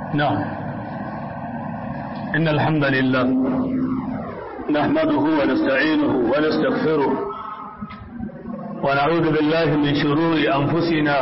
نعم إن الحمد لله نحمده ونستعينه ونستغفره ونعوذ بالله من شرور أنفسنا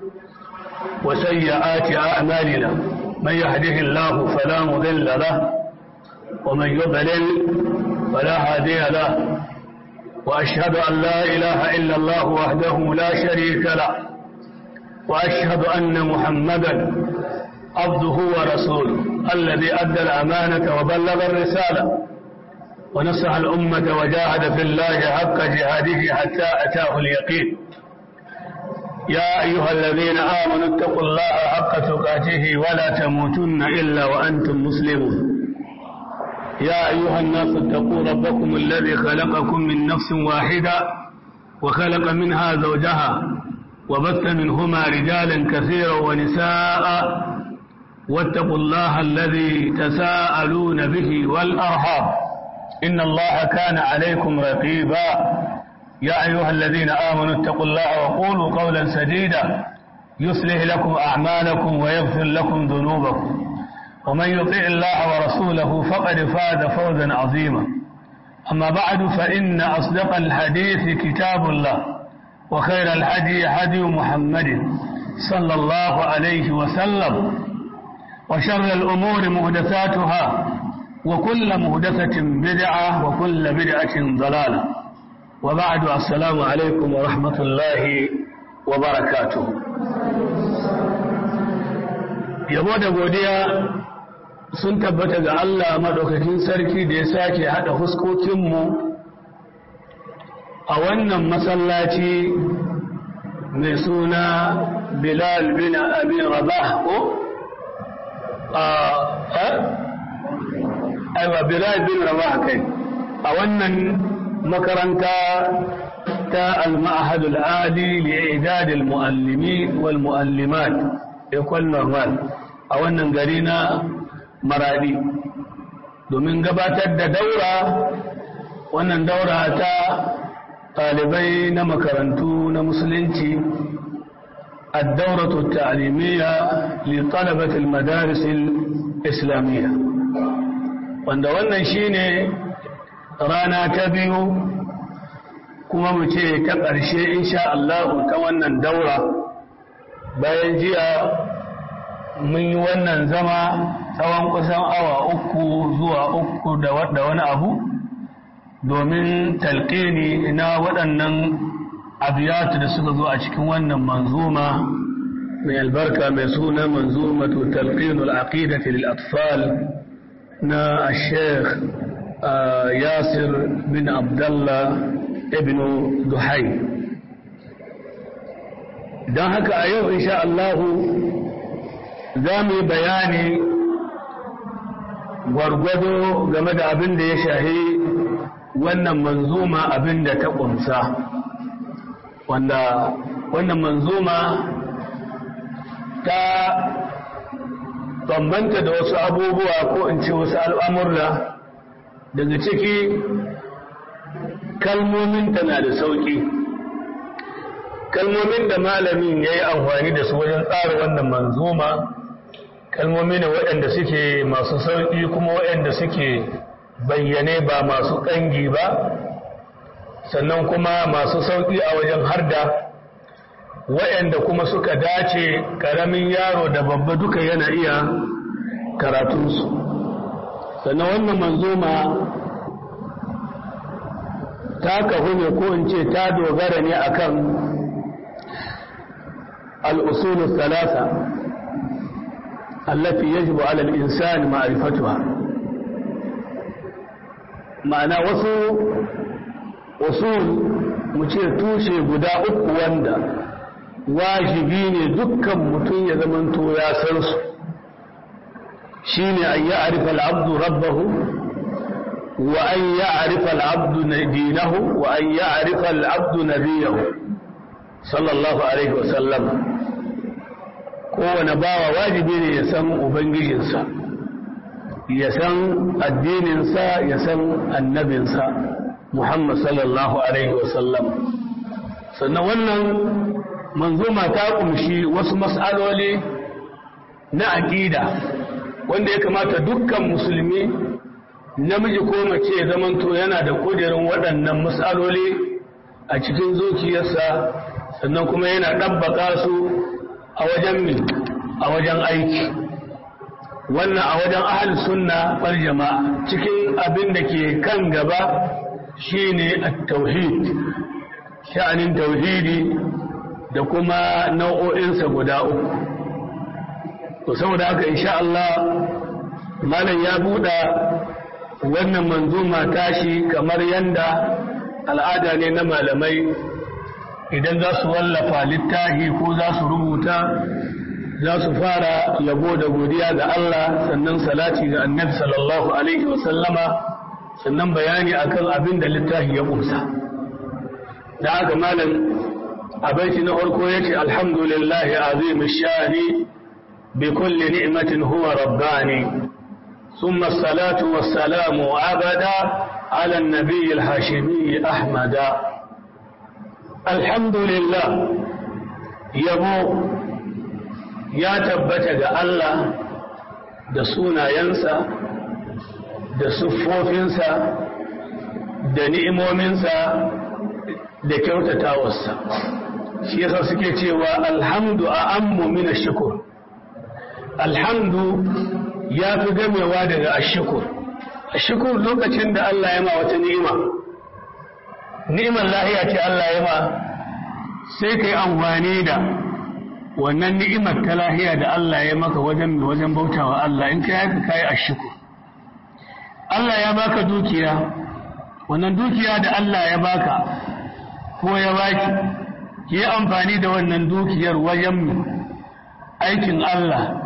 وسيئات أعمالنا من يهده الله فلا مضل له ومن يضلل فلا هادي له وأشهد أن لا إله إلا الله وحده لا شريك له وأشهد أن محمدا عبده ورسوله الذي أدى الأمانة وبلغ الرسالة ونصح الأمة وجاهد في الله حق جهاده حتى أتاه اليقين يا أيها الذين آمنوا اتقوا الله حق تقاته ولا تموتن إلا وأنتم مسلمون يا أيها الناس اتقوا ربكم الذي خلقكم من نفس واحدة وخلق منها زوجها وبث منهما رجالا كثيرا ونساء واتقوا الله الذي تساءلون به والأرحام إن الله كان عليكم رقيبا يا أيها الذين آمنوا اتقوا الله وقولوا قولا سديدا يصلح لكم أعمالكم ويغفر لكم ذنوبكم ومن يطع الله ورسوله فقد فاز فوزا عظيما أما بعد فإن أصدق الحديث كتاب الله وخير الهدي هدي محمد صلى الله عليه وسلم وشر الأمور مهدثاتها وكل مهدثة بدعة وكل بدعة ضلالة وبعد السلام عليكم ورحمة الله وبركاته yabo da godiya sun tabbata ga Allah madaukakin sarki da ya sake haɗa huskokinmu a wannan masallaci mai suna Bilal bin Abi Rabah ko aiwa Bilal bin Rabah kai a wannan makaranta ta al-ma'had al-ali li'idad al-muallimin wal muallimat école normal a wannan gari na maradi domin gabatar da daura wannan daura ta ɗalibai na makarantu na musulunci الدورة التعليمية لطلبة المدارس الإسلامية wanda wannan shine rana ta biyu kuma mu ce ta ƙarshe insha Allah ta wannan daura bayan jiya mun yi wannan zama tsawon kusan awa uku zuwa uku da wani abu domin talƙini na waɗannan abiyatu da suka zo a cikin wannan manzuma mai albarka mai suna manzumatu talqinul aqidati lil atfal na Sheikh Yasir bin Abdullah ibn Duhai don haka a yau insha Allah za mu yi bayani gwargwado game da abin da ya shahi wannan manzuma abin da ta ƙunsa wanda wannan manzuma ta bambanta da wasu abubuwa ko in ce wasu al'amurra daga ciki kalmominta na da sauƙi kalmomin da malamin ya yi amfani da su wajen tsara wannan manzuma kalmomi ne waɗanda suke masu sauƙi kuma waɗanda suke bayyane ba masu ƙangi ba sannan kuma masu sauƙi a wajen harda waɗanda kuma suka dace ƙaramin yaro da babba duka yana iya karatunsu sannan wannan manzoma ta kahu ne ko in ce ta dogara ne akan al'usulun salasa التي يجب على الإنسان معرفتها معنى wasu usul mu ce tushe guda uku wanda wajibi ne dukkan mutum ya zamanto ya san su shine an ya'rifa al-abdu rabbahu wa an ya'rifa al-abdu dinahu wa an ya'rifa al-abdu nabiyahu sallallahu alaihi wa sallam kowane bawa wajibi ne ya san ubangijinsa ya san addininsa ya san annabinsa muhammad sallallahu alaihi wasallam sannan wannan manzuma ta kumshi wasu mas'aloli na aƙida wanda ya kamata dukkan musulmi namiji ko mace ya zamanto yana da kudirin waɗannan matsaloli a cikin zuciyarsa sannan kuma yana ɗabbaka su a wajen min a wajen aiki wannan a wajen ahal sunna wal jama'a cikin abin da ke kan gaba shine at-tauhid sha'anin tauhidi da kuma nau'o'insa guda uku to saboda haka insha Allah malam ya buɗa wannan manzuma tashi kamar yanda al'ada ne na malamai idan za su wallafa littafi ko za su rubuta za su fara yabo da godiya ga Allah sannan salati ga annabi sallallahu alaihi wasallama sannan bayani akan abin da littafi ya kusa da haka malam a baiti na farko yace alhamdulillahi azim shani bi kulli ni'matin huwa rabbani ثم الصلاة والسلام أبدا على النبي الهاشمي أحمد الحمد لله يبو يا تبت الله da sunayensa da siffofinsa da ni'imominsa da kyautatawarsa shi yasa suke cewa alhamdu a ammu min shukur alhamdu ya fi gamewa daga ashukur ashukur lokacin da Allah ya ma wata ni'ima ni'imar lahiya ce Allah ya ma sai kai amfani da wannan ni'imar ta lahiya da Allah ya maka wajen wajen bautawa Allah in kai haka kai ashukur Allah ya baka dukiya wannan dukiya da Allah ya baka ko ya baki ki amfani da wannan dukiyar wajen aikin Allah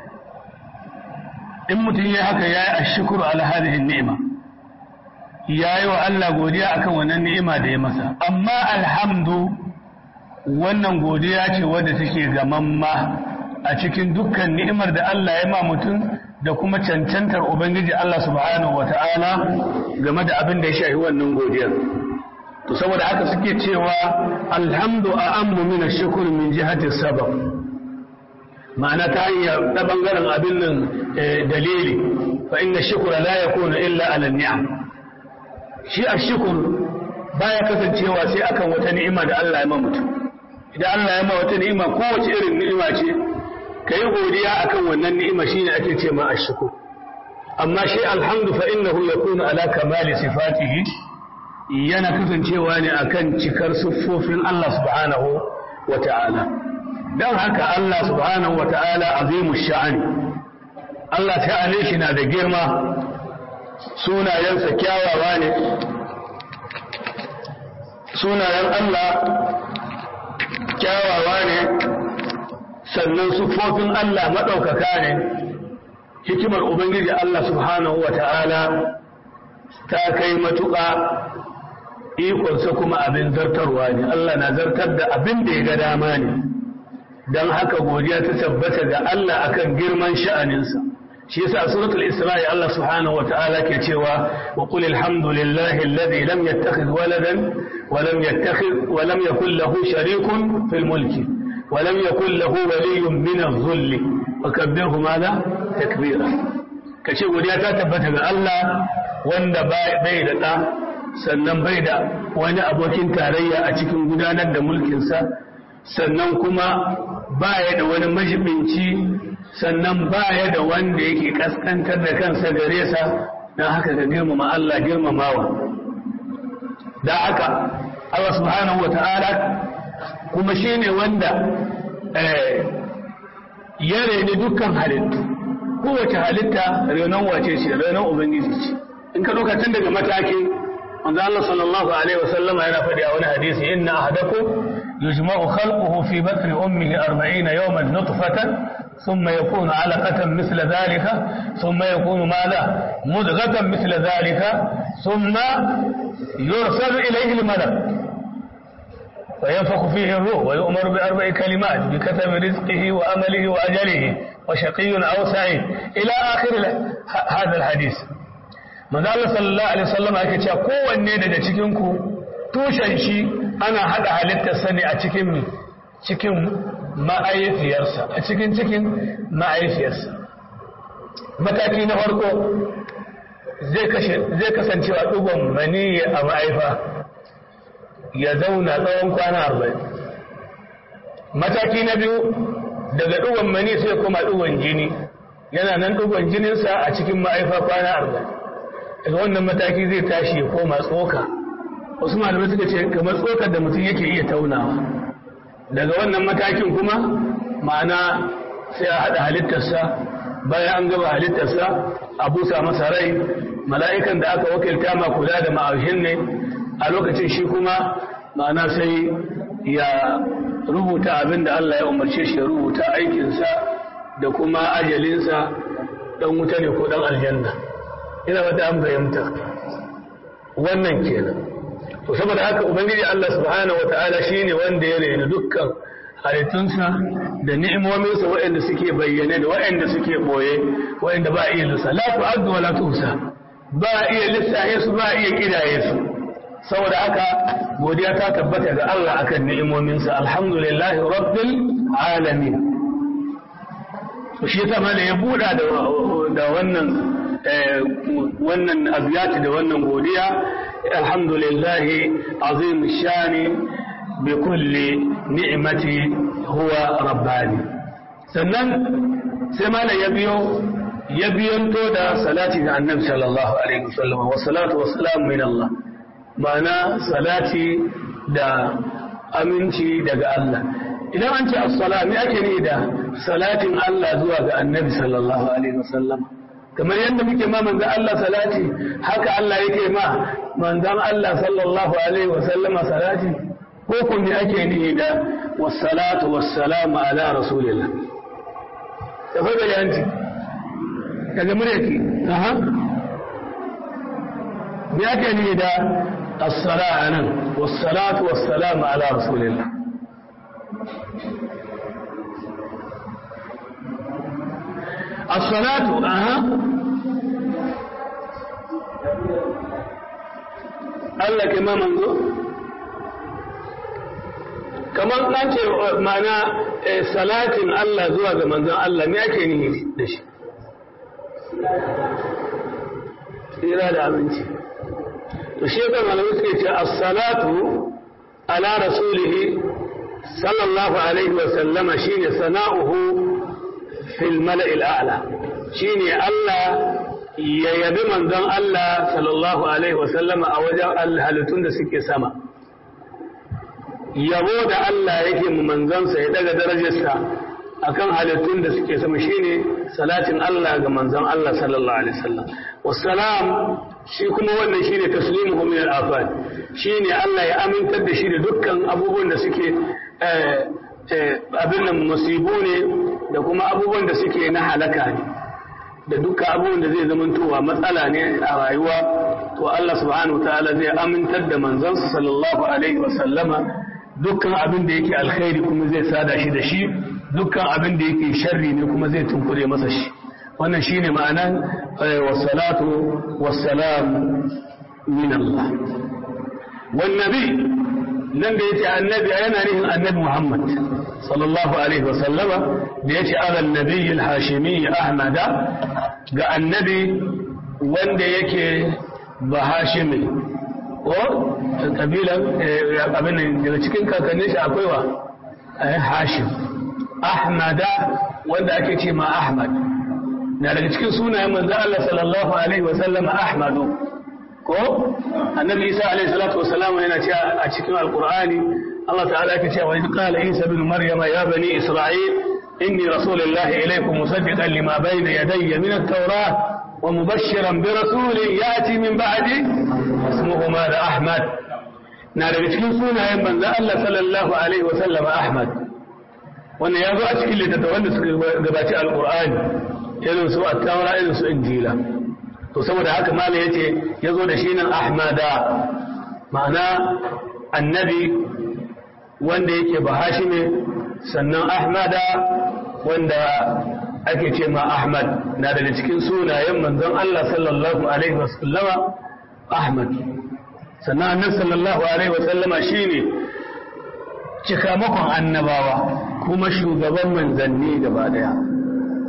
in mutum ya haka ya yi ashukuru ala hadhihi ni'ima ya yi wa Allah godiya akan wannan ni'ima da ya masa amma alhamdu wannan godiya ce wadda take gamamma a cikin dukkan ni'imar da Allah ya ma mutum da kuma cancantar ubangiji Allah subhanahu wata'ala game da abin da ya shafi wannan godiyar to saboda haka suke cewa alhamdu a ammu min ash-shukr min jihati sabab ma'ana ta hanyar ta bangaren abin nan dalili fa inna shukra la yakunu illa ala ni'am shi ash-shukr baya kasancewa sai akan wata ni'ima da Allah ya ma mutum idan Allah ya ma wata ni'ima kowace irin ni'ima ce kai godiya akan wannan ni'ima shine ake ce ma ash-shukr amma shi alhamdu fa innahu yakunu ala kamali sifatihi yana kasancewa ne akan cikar siffofin Allah subhanahu wa ta'ala don haka Allah subhanahu wa ta'ala azimu sha'ani Allah ta'ala shi na da girma sunayensa kyawawa ne sunayen Allah kyawawa ne sannan siffofin Allah maɗaukaka ne hikimar Ubangiji Allah subhanahu wa ta'ala ta kai matuƙa ikonsa kuma abin zartarwa ne Allah na zartar da abin da ya ga dama ne don haka godiya ta tabbata ga Allah akan girman sha'aninsa shi yasa suratul isra'i Allah subhanahu wata'ala ke cewa wa qul alhamdulillahi alladhi lam yattakhidh waladan wa lam yattakhidh wa lam yakul lahu sharikun fil mulki wa lam yakul lahu waliyyun min adh-dhulli wa kabbirhu madha takbira kace godiya ta tabbata ga Allah wanda bai da da sannan bai da wani abokin tarayya a cikin gudanar da mulkinsa sannan kuma baya da wani majibinci sannan baya da wanda yake kaskantar da kansa gare sa don haka ga girmama Allah girmamawa da haka Allah subhanahu wa ta'ala kuma shine wanda ya reni dukkan halittu kowace halitta renon wace ce renon ubangiji ce in ka lokacin daga matakin manzo Allah sallallahu alaihi wasallam yana faɗi a wani hadisi inna ahadakum yujma'u khalquhu fi batni ummihi 40 yawman nutfatan thumma yakunu 'alaqatan mithla dhalika thumma yakunu madha mudghatan mithla dhalika thumma yursalu ilayhi al-malak فينفخ فيه الروح ويؤمر بأربع كلمات بكتب رزقه وأمله وأجله وشقي أو سعيد إلى آخر هذا الحديث manzo Allah sallallahu alaihi wasallam yake cewa kowanne daga cikin ku tushen shi ana hada halittar sa ne a cikin cikin ma'aifiyarsa a cikin cikin ma'aifiyarsa mataki na farko zai kasancewa ɗugon mani a ma'aifa ya zauna tsawon kwana arba'in mataki na biyu daga ɗugon mani sai kuma ɗugon jini yana nan ɗugon jininsa a cikin ma'aifa kwana arba'in daga wannan mataki zai tashi ya koma tsoka wasu malamai suka ce kamar tsokar da mutum yake iya taunawa daga wannan matakin kuma ma'ana sai a haɗa halittarsa bayan an gaba halittarsa a busa masa rai mala'ikan da aka wakilta ma kula da ma'aushin ne a lokacin shi kuma ma'ana sai ya rubuta abin da Allah ya umarce shi ya rubuta aikinsa da kuma ajalinsa ɗan wuta ne ko ɗan aljanna ina wata an fahimta wannan kenan to saboda haka ubangiji Allah subhanahu wata'ala shine wanda ya reni dukkan halittunsa da ni'imominsa waɗanda suke bayyane da waɗanda suke boye waɗanda ba iya lissa la tu'addu wa la tuhsa ba iya lissaye su ba iya kidaye su saboda haka godiya ta tabbata ga Allah akan ni'imominsa alhamdulillahi rabbil alamin shi yasa mana ya buɗa da wannan wannan abiyati da wannan godiya alhamdulillahi azim shani bi kulli ni'mati huwa rabbani sannan sai mana ya biyo ya biyanto da salati ga annabi sallallahu alaihi wasallam wa salatu wa salam min Allah ma'ana salati da aminci daga Allah idan an ce as-salam me ake ne da salatin Allah zuwa ga annabi sallallahu alaihi wasallam kamar yadda muke ma manzan Allah salati haka Allah yake ma manzan Allah sallallahu alaihi wa sallama salati ko kun ne ake nihi da wassalatu wassalamu ala rasulillah da fa da yanti daga muryaki aha me ake nihi da as-salatu nan wassalatu wassalamu ala rasulillah الصلاة أها Allah ke ma manzo kamar an ce mana salatin Allah zuwa ga manzon Allah me ake nihi da shi tsira da aminci to shi ga malamai suke ce as-salatu ala rasulihi sallallahu alaihi wa sallama shine sana'uhu fil mala'il a'la shine Allah ya yabi manzon Allah sallallahu alaihi wasallama a wajen halittun da suke sama yabo da Allah yake mu manzansa ya daga darajarsa akan halittun da suke sama shine salatin Allah ga manzon Allah sallallahu alaihi wasallam wassalam shi kuma wannan shine taslimuhu min al-afat shine Allah ya amintar da shi da dukkan abubuwan da suke abin nan musibu ne da kuma abubuwan da suke na halaka ne da dukkan abubuwan da zai zamantowa matsala ne a rayuwa to Allah subhanahu ta'ala zai amintar da manzansa sallallahu alaihi wa sallama dukkan abin da yake alkhairi kuma zai sada shi da shi dukkan abin da yake sharri ne kuma zai tunkure masa shi wannan shine ma'anan wassalatu wassalam min Allah wan nabi nan da yace annabi yana nihin annabi Muhammad sallallahu alaihi wa sallama da yace ala nabi al-hashimi ahmada ga annabi wanda yake ba hashimi ko kabilan abin daga cikin kakannin shi akwai wa hashim ahmada wanda ake ce ma ahmad na daga cikin sunayen manzo Allah sallallahu alaihi wa sallama ahmadu ko annabi isa alaihi salatu wa salam yana cewa a cikin alqur'ani Allah ta'ala yake cewa in qala isa ibn maryama ya bani isra'il inni rasulullahi ilaykum musaddiqan lima bayna yadayya min at-taurah wa mubashshiran bi rasulin yati min ba'di ismuhu mada ahmad na daga cikin sunayen manzo Allah sallallahu alaihi wa sallam ahmad wannan ya zo a cikin littattafan da suka gabaci alqur'ani irin su at-taura irin su injila to saboda haka mala yace yazo da shi nan ahmada ma'ana annabi wanda yake bahashi ne sannan ahmada wanda ake ce ma ahmad na daga cikin sunayen manzon Allah sallallahu alaihi wasallama ahmad sannan annabi sallallahu alaihi wasallama shine cikamakon annabawa kuma shugaban manzanni gaba daya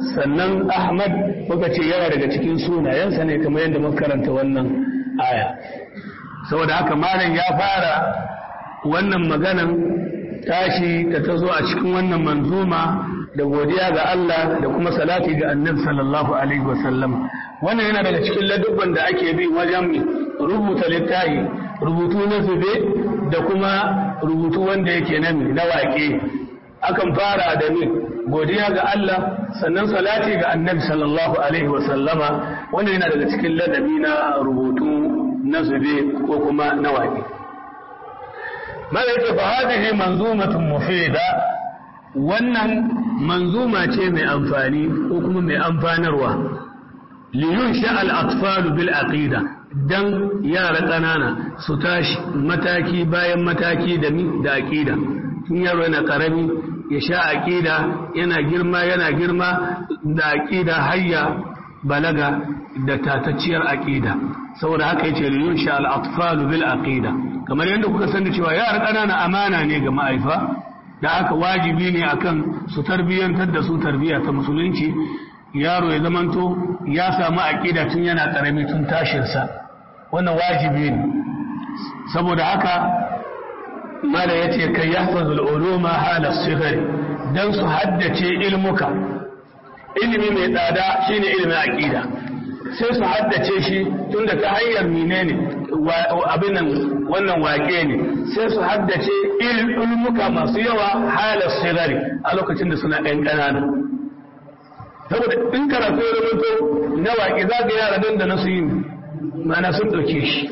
sannan ahmad muka ce yana daga cikin sunayensa ne kamar yadda muka karanta wannan aya saboda haka malam ya fara wannan maganan tashi da ta zo a cikin wannan manzuma da godiya ga Allah da kuma salati ga annabi sallallahu alaihi wasallam wannan yana daga cikin ladubban da ake bi wajen rubuta littafi rubutu na zube da kuma rubutu wanda yake nan na waƙe akan fara da ni godiya ga Allah sannan salati ga annabi sallallahu alaihi wasallama wannan yana daga cikin ladabi na rubutu na zube ko kuma na waƙe malaika fa hadhihi manzumatun mufida wannan manzuma ce mai amfani ko kuma mai amfanarwa liyun sha'al atfalu bil aqida dan yara ƙanana su tashi mataki bayan mataki da mi da aqida tun yaro yana karami ya sha aqida yana girma yana girma da aqida hayya balaga da tatacciyar aqida saboda haka yace liyun sha'al atfalu bil aqida kamar yadda kuka sani cewa yara ƙanana amana ne ga ma'aifa da aka wajibi ne akan su tarbiyyantar da su tarbiyya ta musulunci yaro ya zamanto ya samu aqida tun yana karami tun tashinsa wannan wajibi ne saboda haka mala yace kai yahfazul uluma hala sighari dan su haddace ilmuka ilimi mai tsada shine ilimin aqida sai su haddace shi tunda ta hanyar menene abin nan wannan wake ne sai su haddace ilmuka masu yawa hala sigari a lokacin da suna ɗan ƙanana saboda in karatu ya rubuto na waƙe za ga yara nan da nasu yin mana sun ɗauke shi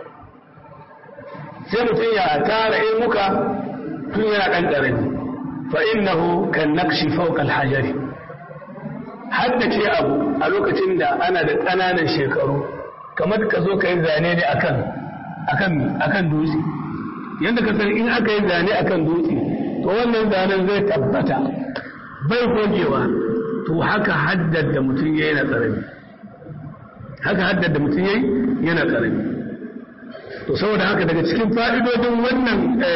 sai mutum ya tara ilmuka tun yana ɗan ƙarami fa innahu kan nakshi fawqa al-hajari haddace abu a lokacin da ana da ƙananan shekaru kamar ka zo ka yi zane ne akan akan akan dutse yadda ka san in aka yi zane akan dutse to wannan zanen zai tabbata bai gogewa to haka haddar da mutum ya yana karami haka haddar da mutum ya yana karami to saboda haka daga cikin fa'idodin wannan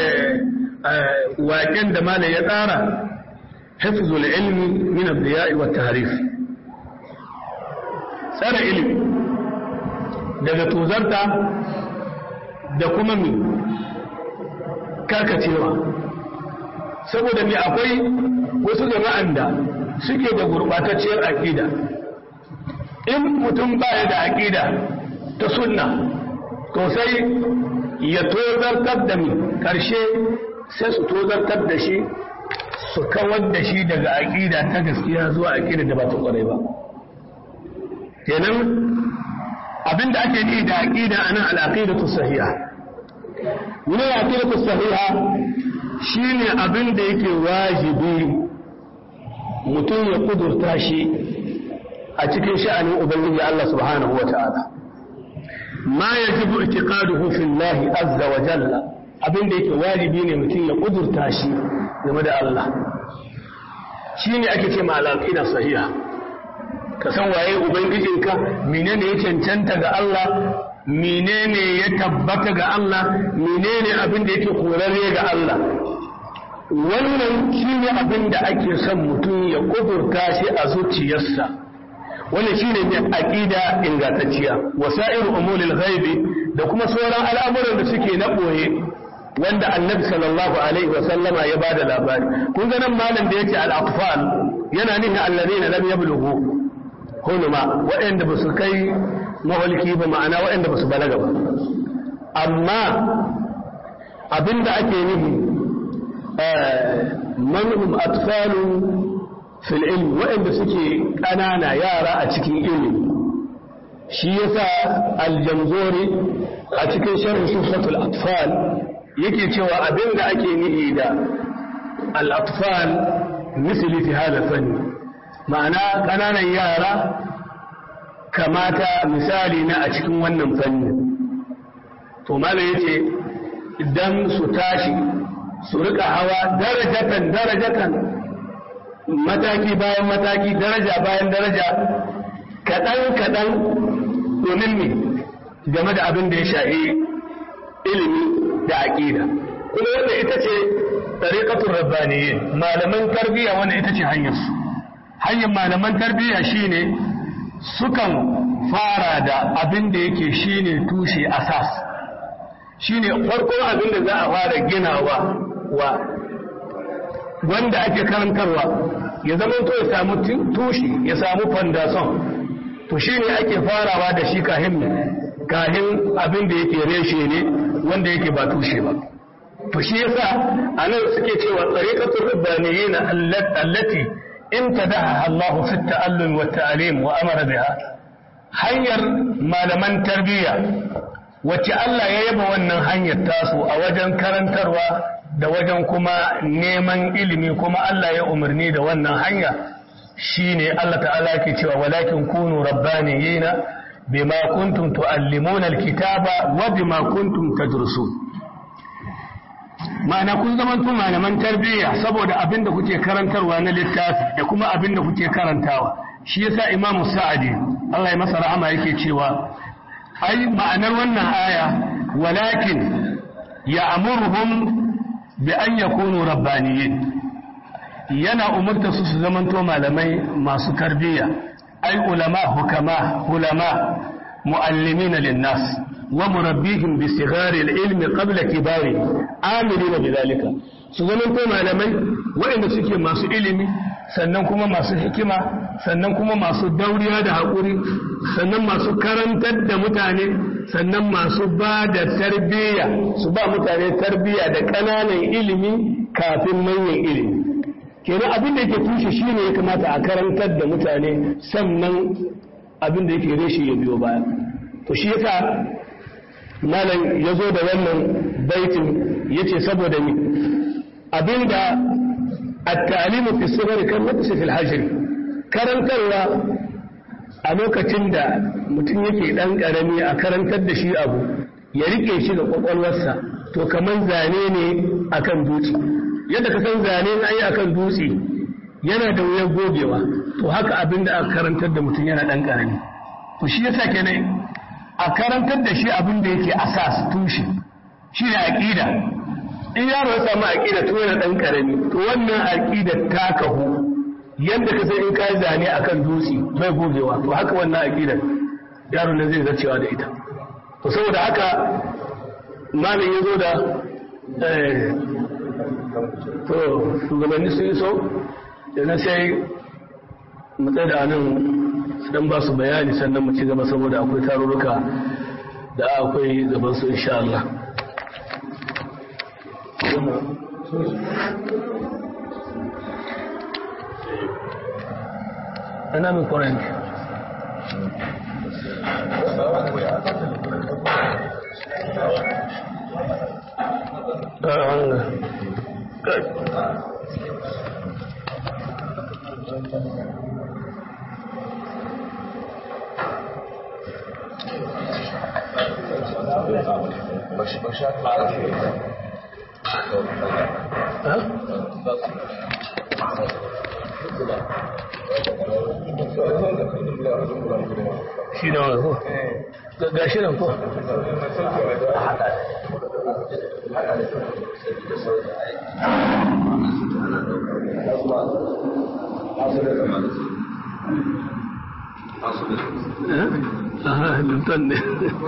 waƙen da malam ya tsara hifzul ilmi min ad-diya'i wat tahrif tsara ilmi daga tozarta da kuma mi karkacewa saboda mi akwai wasu jama'an da suke da gurbatacciyar aƙida in mutum baya da aƙida ta sunna to sai ya tozartar da mi ƙarshe sai su tozartar da shi su kawar da shi daga aƙida ta gaskiya zuwa aƙida da ba ta ƙwarai ba kenan abinda ake yi da aƙida ana al'aqidatu sahiha wani al'aqidatu sahiha shine abinda yake wajibi mutum ya kudurta shi a cikin sha'anin ubangiji Allah subhanahu wa ta'ala ma yajibu i'tiqaduhu fillahi azza wa jalla abinda yake wajibi ne mutum ya kudurta shi game da Allah shine ake ce ma al'aqida sahiha ka san waye ubangijinka menene ya cancanta ga Allah menene ya tabbata ga Allah menene abin da yake korarre ga Allah wannan shine abin da ake son mutum ya kudurta shi a zuciyarsa wannan shine ne aqida ingantacciya wasairu umulil ghaibi da kuma sauran al'amuran da suke na boye wanda annabi sallallahu alaihi wa sallama ya bada labari kun ga nan malam da yace al-atfal yana nufin alladhina lam yablughu hunuma waɗanda ba su kai maholki ba ma'ana waɗanda ba su balaga ba amma abinda ake nufi manhum atfalu fil ilmi waɗanda suke ƙanana yara a cikin ilimi shi yasa aljamzori a cikin sharh sufatul atfal yake cewa abinda ake nufi da al-atfal misli fi hada fanni ma'ana ƙananan yara kamata misali na a cikin wannan fanni to mala yace idan su tashi su rika hawa darajatan darajatan mataki bayan mataki daraja bayan daraja kaɗan kaɗan domin ne game da abin da ya shahi ilimi da aƙida kuma wanda ita ce tsariƙatun rabbaniyyin malaman tarbiyya wanda ita ce hanyarsu hanyar malaman tarbiyya shine sukan fara da abin da yake shine tushe asas shine farkon abin da za a fara ginawa wa wanda ake karantarwa ya zama to ya samu tushe ya samu fandason to shine ake farawa da shi kahin kahin abin da yake reshe ne wanda yake ba tushe ba to shi yasa anan suke cewa tariqatul rabbaniyyin allati imtadaha Allah fi at-ta'allum wa at-ta'lim wa amara biha hanyar malaman tarbiyya wacce Allah ya yaba wannan hanyar tasu a wajen karantarwa da wajen kuma neman ilimi kuma Allah ya umarni da wannan hanya shine Allah ta'ala ke cewa walakin kunu rabbaniyina bima kuntum tuallimuna alkitaba wa bima kuntum tadrusun ma'ana kun zaman tun malaman tarbiyya saboda abin da kuke karantarwa na littafi da kuma abin da kuke karantawa shi yasa imamu sa'adi Allah ya masa rahama yake cewa ai ma'anar wannan aya walakin ya'muruhum bi an yakunu rabbaniyin yana umurta su su zamanto malamai masu tarbiyya ai ulama hukama ulama muallimina linnas wa murabbihim bi sighari al-ilmi qabla kibari amilina bidhalika su zamanto malamai waɗanda suke masu ilimi sannan kuma masu hikima sannan kuma masu dauriya da haƙuri sannan masu karantar da mutane sannan masu ba da tarbiyya su ba mutane tarbiyya da ƙananan ilimi kafin manyan ilimi kenan abin da yake tushe shi ne ya kamata a karantar da mutane sannan abin da yake reshe ya biyo baya to shi yasa malam ya zo da wannan baitin ya ce saboda ni abinda التعليم في الصغر كالنقص في الحجر karantarwa a lokacin da mutum yake ɗan ƙarami a karantar da shi abu ya rike shi da ƙwaƙwalwarsa to kamar zane ne akan dutse yadda ka san zane na yi akan dutse yana da wuyar gogewa to haka abin da aka karantar da mutum yana ɗan ƙarami to shi yasa kenan a karantar da shi abin da yake asas tushe shi ne aƙida in yaro ya samu aƙida to yana ɗan ƙarami to wannan aƙida ta kahu yadda ka sai in ka zane akan dutse bai gogewa to haka wannan aƙida yaro ne zai zarcewa da ita to saboda haka malam ya zo da to shugabanni sun so da na sai mu tsaye da nan su dan ba su bayani sannan mu ci gaba saboda akwai tarurruka da akwai gaban su insha Allah أنا من قرنك shi da wani ko? ga shi nan ko? Aha, lutan ne.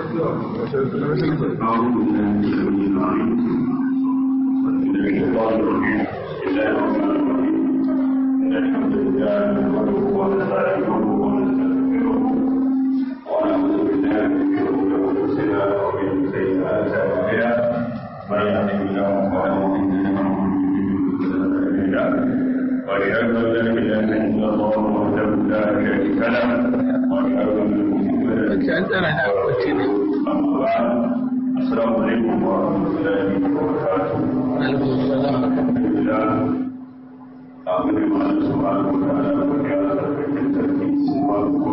الحمد لله نحمده ونستعينه ونستغفره ونعوذ بالله من شرور انفسنا ومن سيئات اعمالنا من يهده الله فلا مضل له ومن يضلل فلا هادي له واشهد ان لا اله الا الله وحده لا شريك له واشهد ان محمدا اما بعد السلام عليكم ورحمه الله وبركاته عليكم السلام الحمد لله amin ma subhanahu wa ta'ala wa ya sarkin sarki kuma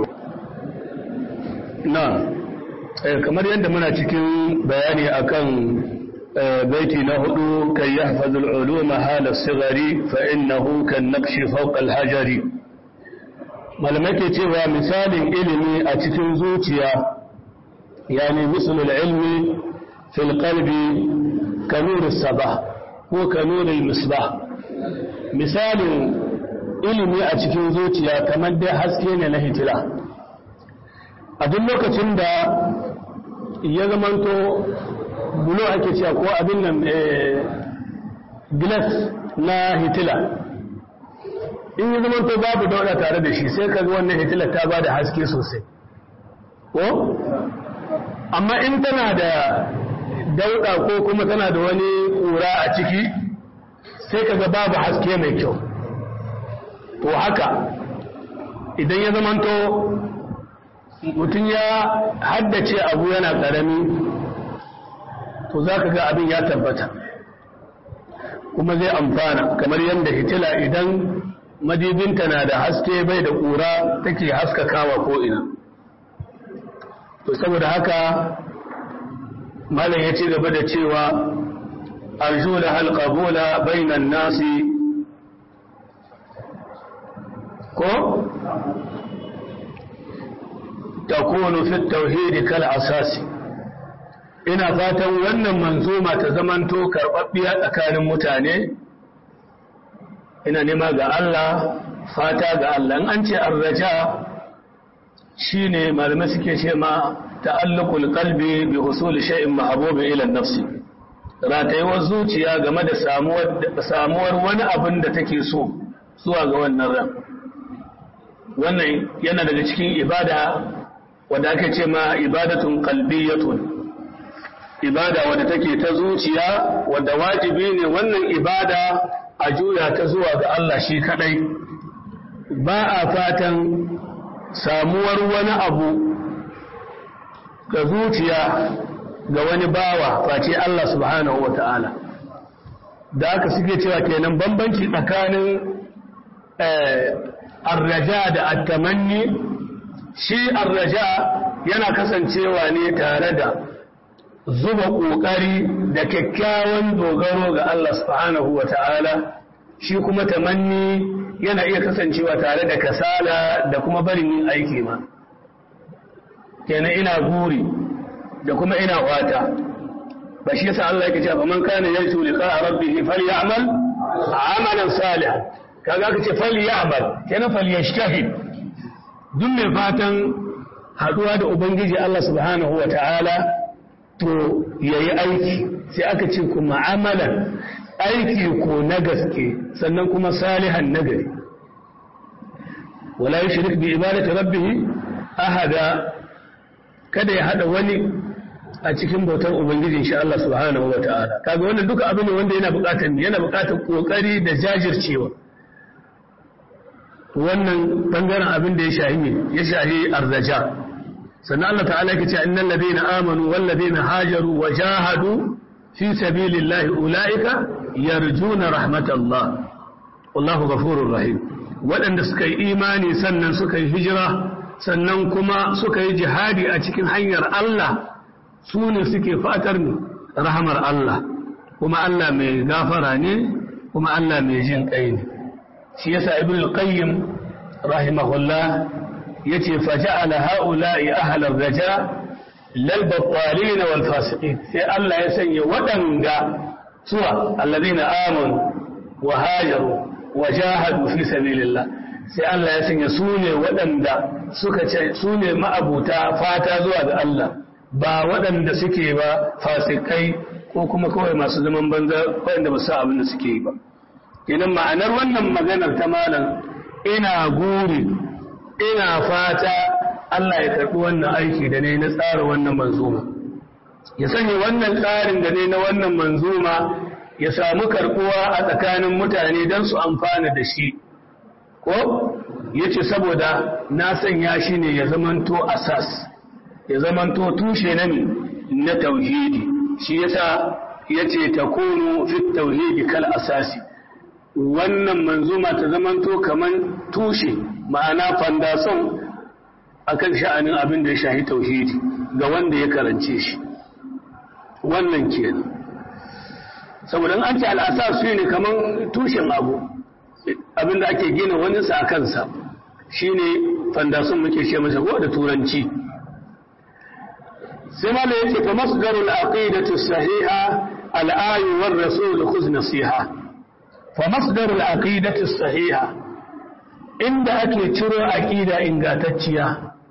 na kamar yadda muna cikin bayani akan baiti na hudu kai yahfazul uluma hala sigari fa innahu kan naqshi fawqa al-hajari malamai ke cewa misalin ilimi a cikin zuciya yani misalul ilmi fil qalbi kanur sabah ko kanur misbah misalin ilimi a cikin zuciya kamar dai haske ne na hitila a duk lokacin da ya zamanto bulo ake cewa ko abin nan glass na hitila in ya zamanto babu dauda tare da shi sai kaga wannan hitila ta ba da haske sosai ko amma in tana da dauda ko kuma tana da wani kura a ciki sai kaga babu haske mai kyau to haka idan ya zamanto mutum ya haddace abu yana ƙarami to za ka ga abin ya tabbata kuma zai amfana kamar yadda hitila idan madibinta na da haske bai da ƙura take haskakawa ko'ina to saboda haka malam ya ci gaba da cewa arju da halƙabula bainan nasi ko takunu fi tauhidi kal asasi ina fatan wannan manzuma ta zamanto karɓaɓɓiya tsakanin mutane ina nema ga Allah fata ga Allah an ce arraja shine malamai suke ce ma ta'alluqul qalbi bi husul shay'in mahbubin ila nafsi ratayewar zuciya game da samuwar samuwar wani abin da take so zuwa ga wannan ran wannan yana daga cikin ibada wadda ake ce ma ibadatun qalbiyatun ibada wadda take ta zuciya wadda wajibi ne wannan ibada a juya ta zuwa ga Allah shi kadai ba a fatan samuwar wani abu ga zuciya ga wani bawa face Allah subhanahu wa ta'ala da aka suke cewa kenan bambanci tsakanin arraja da attamanni shi arraja yana kasancewa ne tare da zuba ƙoƙari da kyakkyawan dogaro ga Allah subhanahu wa ta'ala shi kuma tamanni yana iya kasancewa tare da kasala da kuma barin yin aiki ma kenan ina guri da kuma ina wata ba shi yasa Allah yake cewa man kana yarju liqa rabbih falyamal amalan salihan kaga kace falyamal kenan falyashtahid duk mai fatan haduwa da ubangiji Allah subhanahu wa ta'ala to yayi aiki sai aka ce kuma amalan aiki ko na gaske sannan kuma salihan nagari wala yushrik bi ibadati rabbih ahada kada ya hada wani a cikin bautar ubangijin shi Allah subhanahu wataala kaga wannan duka abin ne wanda yana bukatar yana bukatar kokari da jajircewa wannan bangaren abin da ya shahi ya shahi arzaja sannan Allah ta'ala yake cewa innal ladina amanu wal ladina hajaru wa jahadu fi sabilillahi ulaika yarjuna rahmatallah wallahu ghafurur rahim waɗanda suka yi imani sannan suka yi hijira sannan kuma suka yi jihadi a cikin hanyar Allah su ne suke fatar rahamar Allah kuma Allah mai gafara ne kuma Allah mai jin kai ne shi yasa ibn al-qayyim rahimahullah yace faja'ala ha'ula'i ahla ar-raja lal battalin wal fasiqin sai Allah ya sanya waɗanga suwa alladhina amanu wa hajaru wa jahadu fi sabilillah sai Allah ya sanya su ne waɗanda suka ce su ne ma'abuta fata zuwa ga Allah ba waɗanda suke ba fasikai ko kuma kawai masu zaman banza waɗanda ba su abin da suke yi ba kenan ma'anar wannan maganar ta malam ina guri ina fata Allah ya karɓi wannan aiki da ne na tsara wannan manzuma ya sanya wannan tsarin da ne na wannan manzuma ya samu karɓuwa a tsakanin mutane don su amfana da shi ko ya ce saboda na sanya shi ne ya zamanto asas ya zamanto tushe na na tauhidi shi yasa ya ce ta kunu fit tauhidi kal asasi wannan manzuma ta zamanto kaman tushe ma'ana fandason akan sha'anin abin da ya shahi tauhidi ga wanda ya karance shi wannan kenan saboda an ce al'asas shi ne kaman tushen abu abin da ake gina wani sa a kansa shine fandason muke ce masa ko da turanci sai ma da yake fa masdarul aqidatu sahiha al-ayu war rasul khudh nasiha fa masdarul aqidatu sahiha inda ake ciro aqida ingantacciya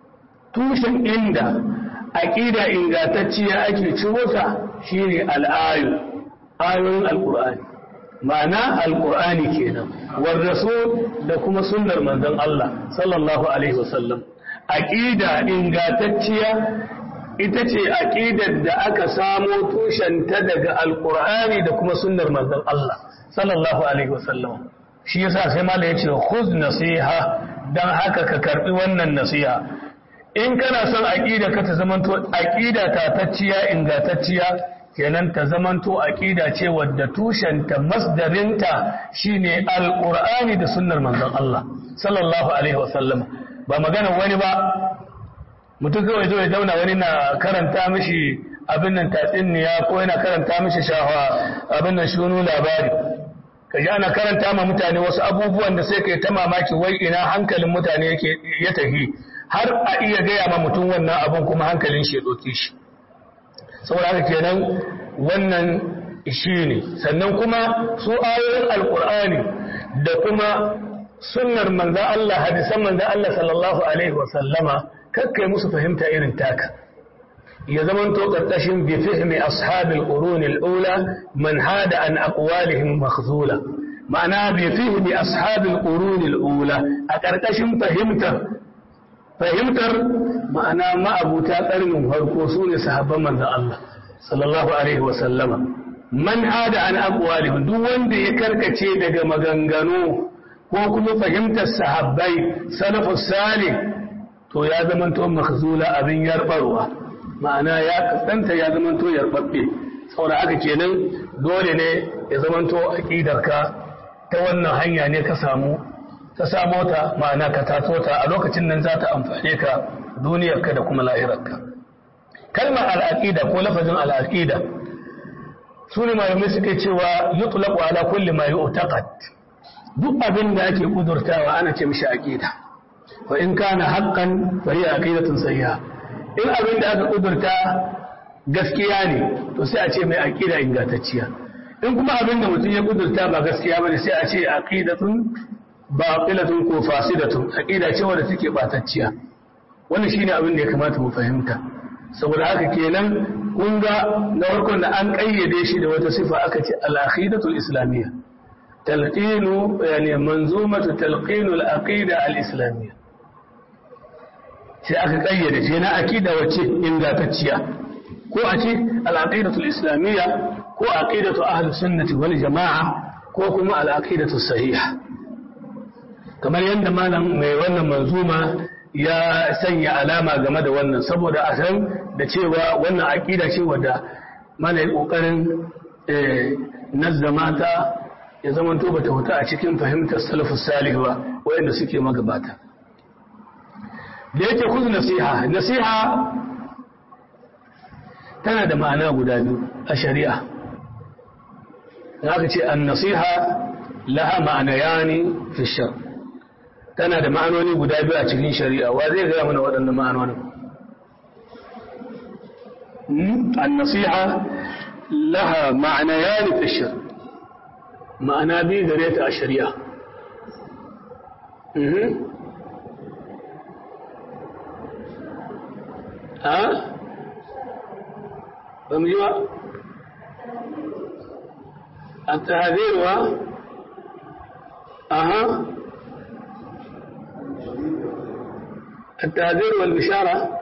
tushen inda aqida ingantacciya ake ciro ta shine al-ayu ayoyin al-qur'ani ma'ana al-qur'ani kenan war rasul da kuma sunnar manzon Allah sallallahu alaihi wasallam aqida ingantacciya ita ce aqidar da aka samo tushenta daga alqur'ani da kuma sunnar manzon Allah sallallahu alaihi wasallam shi yasa sai malai yace khuz nasiha dan haka ka karbi wannan nasiha in kana son aqida ka ta zamanto aqida tatacciya ingantacciya kenan ta zamanto aqida ce wadda tushenta masdarinta shine alqur'ani da sunnar manzon Allah sallallahu alaihi wasallam ba magana wani ba mutum kawai zo ya zauna wani na karanta mishi abin nan tatsiniya ko yana karanta mishi shafa abin nan shunu labari ka ji ana karanta ma mutane wasu abubuwan da sai kai ta mamaki wai ina hankalin mutane yake ya tafi har a iya gaya ma mutum wannan abun kuma hankalin shi ya ɗauke shi saboda haka kenan wannan shi ne sannan kuma su ayoyin alkur'ani da kuma sunnar manzan Allah hadisan manzan Allah sallallahu alaihi wa sallama kakkai musu fahimta irin taka ya zamanto ƙarƙashin bi fihmi ashabil qurun al-ula man hada an aqwalihim makhzula ma'ana bi fihmi ashabil qurun al-ula a ƙarƙashin fahimtar fahimtar ma'ana ma'abuta ƙarnin farko su ne sahabban manzon Allah sallallahu alaihi wa sallama man hada an aqwalihim duk wanda ya karkace daga maganganu ko kuma fahimtar sahabbai salafus salih to ya zamanto makhzula abin yarbarwa ma'ana ya kasanta ya zamanto yarbabbe saboda haka kenan dole ne ya zamanto aqidarka ta wannan hanya ne ka samu ka samo ta ma'ana ka tato ta a lokacin nan za ta amfane ka duniyarka da kuma lahirarka kalmar al'aqida ko lafazin al'aqida su ne malamai suke cewa yutlaqu ala kulli ma yu'taqad duk abin da ake kudurtawa ana ce mishi aqida fa in kana haqqan fa hiya aqidatun sayyi'a in abin da aka kudurta gaskiya ne to sai a ce mai aqida ingantacciya in kuma abin da mutum ya kudurta ba gaskiya bane sai a ce aqidatun baqilatun ko fasidatun aqida ce wanda take batacciya wannan shine abin da ya kamata mu fahimta saboda haka kenan kun ga na farkon da an kayyade shi da wata sifa aka ce al-aqidatul islamiyya talqinu yani manzumatu talqinul aqida al-islamiyya sai aka kayyade ce na aqida wacce ingantacciya ko a ce al-aqidatul islamiyya ko aqidatu ahli sunnati wal jamaa ko kuma al-aqidatu sahiha kamar yadda malam mai wannan manzuma ya sanya alama game da wannan saboda a san da cewa wannan aqida ce wadda mana yi kokarin nazzama ta ya zamanto bata huta a cikin fahimtar salafus salih ba wayanda suke magabata da yake kuzu nasiha nasiha tana da ma'ana guda biyu a shari'a aka ce an nasiha laha ma'ana yani fi shar tana da ma'anoni guda biyu a cikin shari'a wa zai gaya mana waɗannan ma'anonin an nasiha laha ma'ana yani fi shar ma'ana biyu gare ta a shari'a ha? ba mu ji ba? a tahazirwa aha التهذير والبشارة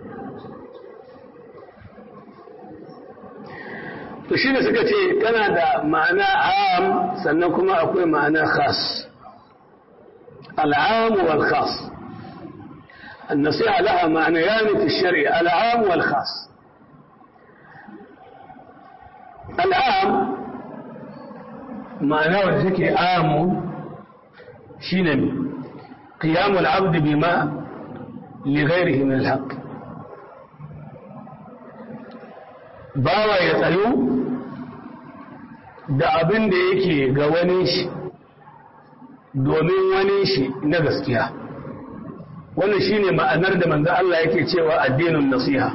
to shi ne suka ce tana da ma'ana am sannan kuma akwai ma'ana khas al'am wal khas النصيحة لها معنيان في الشرع العام والخاص العام معناه الذكر عام شنو قيام العبد بما لغيره من الحق bawa ya tsayo da abin da yake ga wani shi domin wani shi na gaskiya wannan shine ma'anar da manzo Allah yake cewa addinin nasiha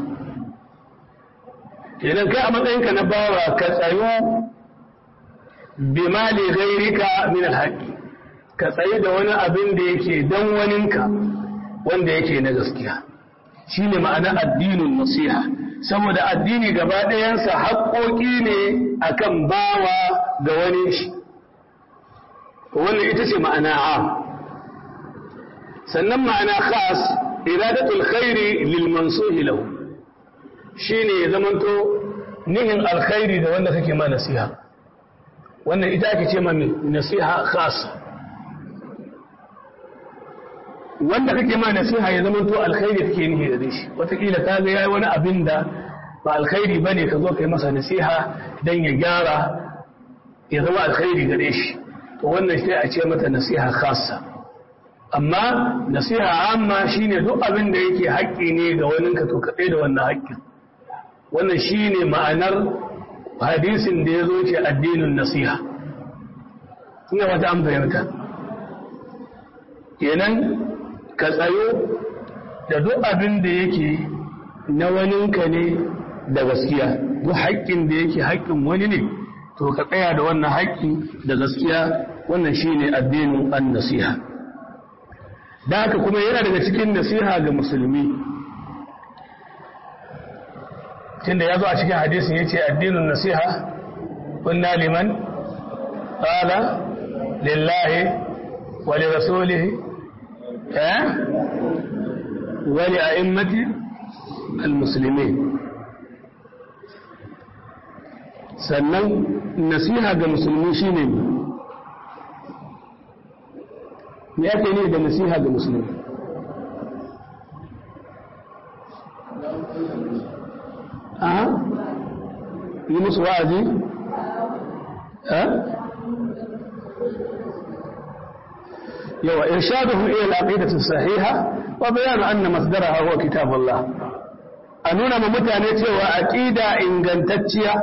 idan kai a matsayinka na bawa ka tsayo bima li ghairika min alhaqi ka tsaye da wani abin da yake dan waninka wanda yake na gaskiya shine ma'ana addinin nasiha saboda addini gaba ɗayansa haƙoƙi ne akan bawa ga wani shi wannan ita ce ma'ana am sannan ma'ana khas iradatul khairi lil mansuhi lahu shine ya zamanto nihin alkhairi da wanda kake ma nasiha wannan ita ake ce ma nasiha khas wanda kake ma nasiha ya zamanto alkhairi kake nihi da shi wataƙila ka ga yayi wani abin da ba alkhairi bane ka zo kai masa nasiha dan ya gyara ya zama alkhairi gare shi to wannan sai a ce mata nasiha khassa amma nasiha amma shine duk abin da yake haƙƙi ne ga wani ka to kaɗai da wannan haƙƙin wannan shine ma'anar hadisin da ya zo ce addinin nasiha ina wata an fahimta kenan ka tsayo da duk abin da yake na waninka ne da gaskiya duk haƙƙin da yake haƙƙin wani ne to ka tsaya da wannan haƙƙi da gaskiya wannan shine addinin an nasiha da haka kuma yana daga cikin nasiha ga musulmi tunda ya zo a cikin hadisin ya ce addinin nasiha kunna liman ƙala lillahi wa li rasulihi eh wa li a'immati al-muslimin sannan nasiha ga musulmi shine me ake ne da nasiha ga musulmi a yi musu wa'azi yawa irshaduhum ila al-aqidati sahiha wa bayan anna masdaraha huwa kitabullah a nuna ma mutane cewa aqida ingantacciya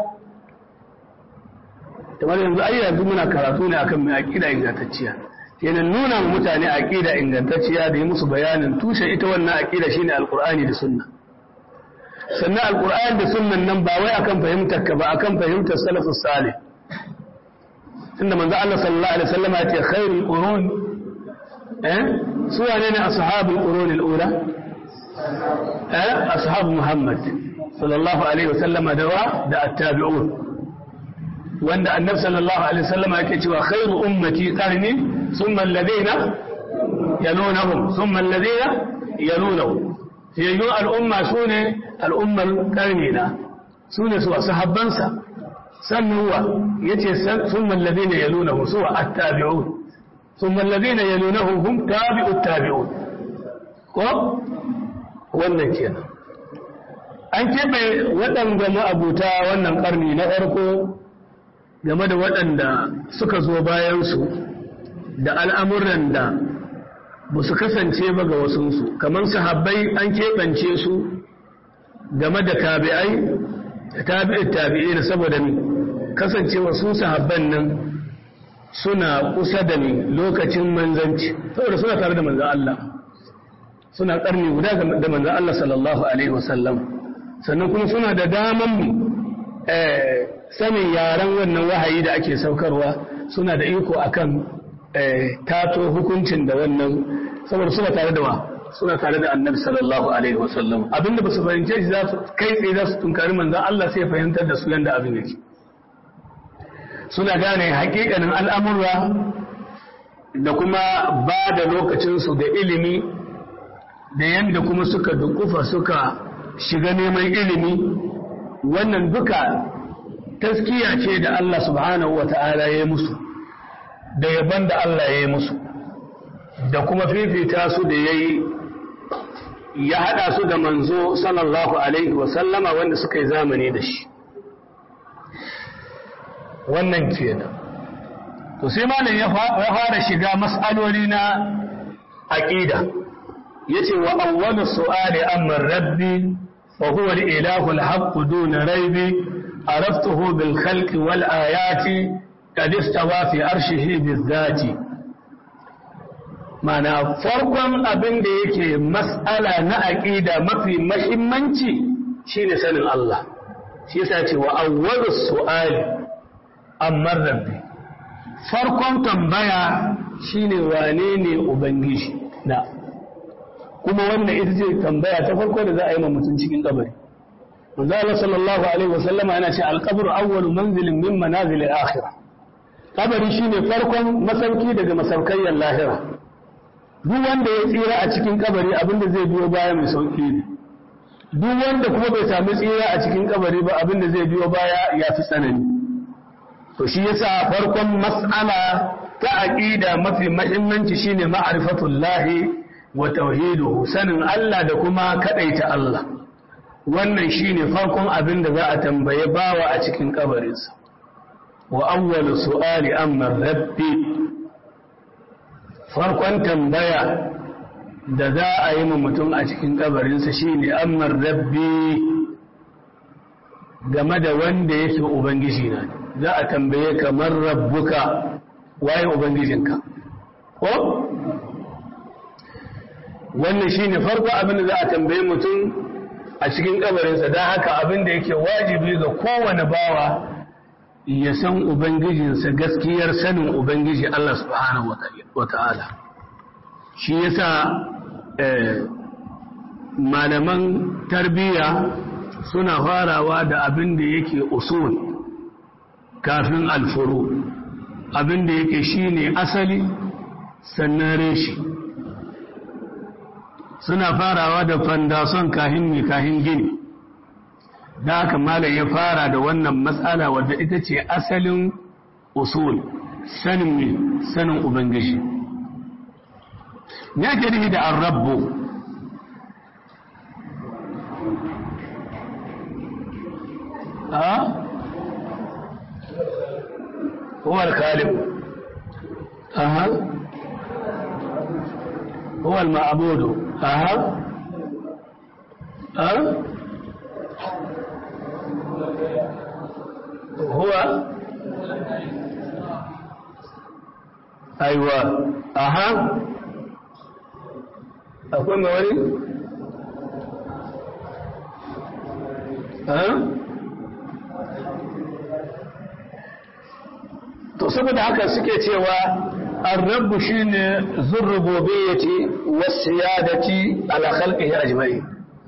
kamar yanzu ai yanzu muna karatu ne akan mai aqida ingantacciya kenan nuna ma mutane aqida ingantacciya da yi musu bayanin tushe ita wannan aqida shine alqur'ani da sunna sannan alqur'ani da sunnan nan ba wai akan fahimtar ka ba akan fahimtar salafus salih tunda manzo Allah sallallahu alaihi wasallam ya ce khairul qurun eh su wane ne ashabul qurun al-ula eh ashab muhammad sallallahu alaihi wasallam da wa da at-tabi'un wanda annabi sallallahu alaihi wasallam yake cewa khairu ummati qarni thumma alladhina yalunahum thumma alladhina yalunahum yayu al-umma sune al-ummar qarnina sune su sahabbansa sannan wa yace thumma alladhina yalunahum su at-tabi'un thumma alladhina yalunahum hum tabi'ut tabi'un ko wannan kenan an keɓe waɗanda ma'abuta wannan ƙarni na farko game da waɗanda suka zo bayansu da al'amuran da ba su kasance ba ga wasunsu kamar sahabbai an keɓance su game da tabi'ai da tabi'ai tabi'ai da saboda ni kasancewa su sahabban nan suna kusa da ni lokacin manzanci saboda suna tare da manzan Allah suna ƙarni guda da manzan Allah sallallahu Alaihi wasallam sannan kuma suna da daman sanin yaren wannan wahayi da ake saukarwa suna da iko akan tato hukuncin da wannan saboda suna tare da wa suna tare da annabi sallallahu alaihi wasallam abinda ba su fahimce shi za su kai tsaye za su tunkari manzan Allah sai fahimtar da su yanda abin yake suna gane hakikanin al'amurra da kuma ba da lokacinsu da ilimi da yanda kuma suka dukufa suka shiga neman ilimi wannan duka taskiya ce da Allah subhanahu wa ta'ala ya yi musu da yaban da Allah ya yi musu da kuma fifita su da ya yi ya haɗa su da manzo sallallahu alaihi wasallama wanda suka yi zamani da shi wannan kenan to sai malam ya fara shiga mas'aloli na aqida yace wa awwalu su'ali amma rabbi wa huwa al-ilahu al-haqq duna raybi عرفته بالخلق والآيات قد استوى في أرشه بالذات معنى فرقم أبن ديك مسألة نأكيد ما في مهمنتي شين سن الله shi yasa ce wa awwalu su'ali amma rabbi farkon tambaya shine wane ne ubangiji na kuma wannan ita ce tambaya ta farko da za a yi ma mutum cikin kabari manzo Allah sallallahu alaihi wasallama yana ce al-qabru awwalu manzilin min manazil al-akhirah kabari shine farkon masauki daga masaukayyar lahira duk wanda ya tsira a cikin kabari abinda zai biyo baya mai sauki ne duk wanda kuma bai sami tsira a cikin kabari ba abinda zai biyo baya ya fi tsanani to shi yasa farkon mas'ala ta aqida mafi muhimmanci shine ma'rifatullahi wa tauhiduhu sanin Allah da kuma kadaita Allah wannan shine farkon abin da za a tambaye bawa a cikin kabarinsa wa awwalu su'ali amma rabbi farkon tambaya da za a yi mutum a cikin kabarinsa shine amma rabbi game da wanda yake ubangiji na za a tambaye kamar rabbuka waye ubangijinka ko wannan shine farko abin da za a tambaye mutum a cikin kabarinsa don haka abin da yake wajibi ga kowane bawa ya san ubangijinsa gaskiyar sanin ubangiji Allah subhanahu wa ta'ala shi yasa malaman tarbiyya suna farawa da abin da yake usul kafin alfuru abin da yake shine asali sannan reshi suna farawa da fandason kahin mai kahin gini da haka malam ya fara da wannan matsala wadda ita ce asalin usul sanin mai sanin ubangiji ya ke da arrabu a هو الخالق أها هو المعبود أها أه؟ هو أيوة أها أكون موري أه؟ to saboda haka suke cewa الرب شين ذو الربوبية والسيادة على خلقه أجمعين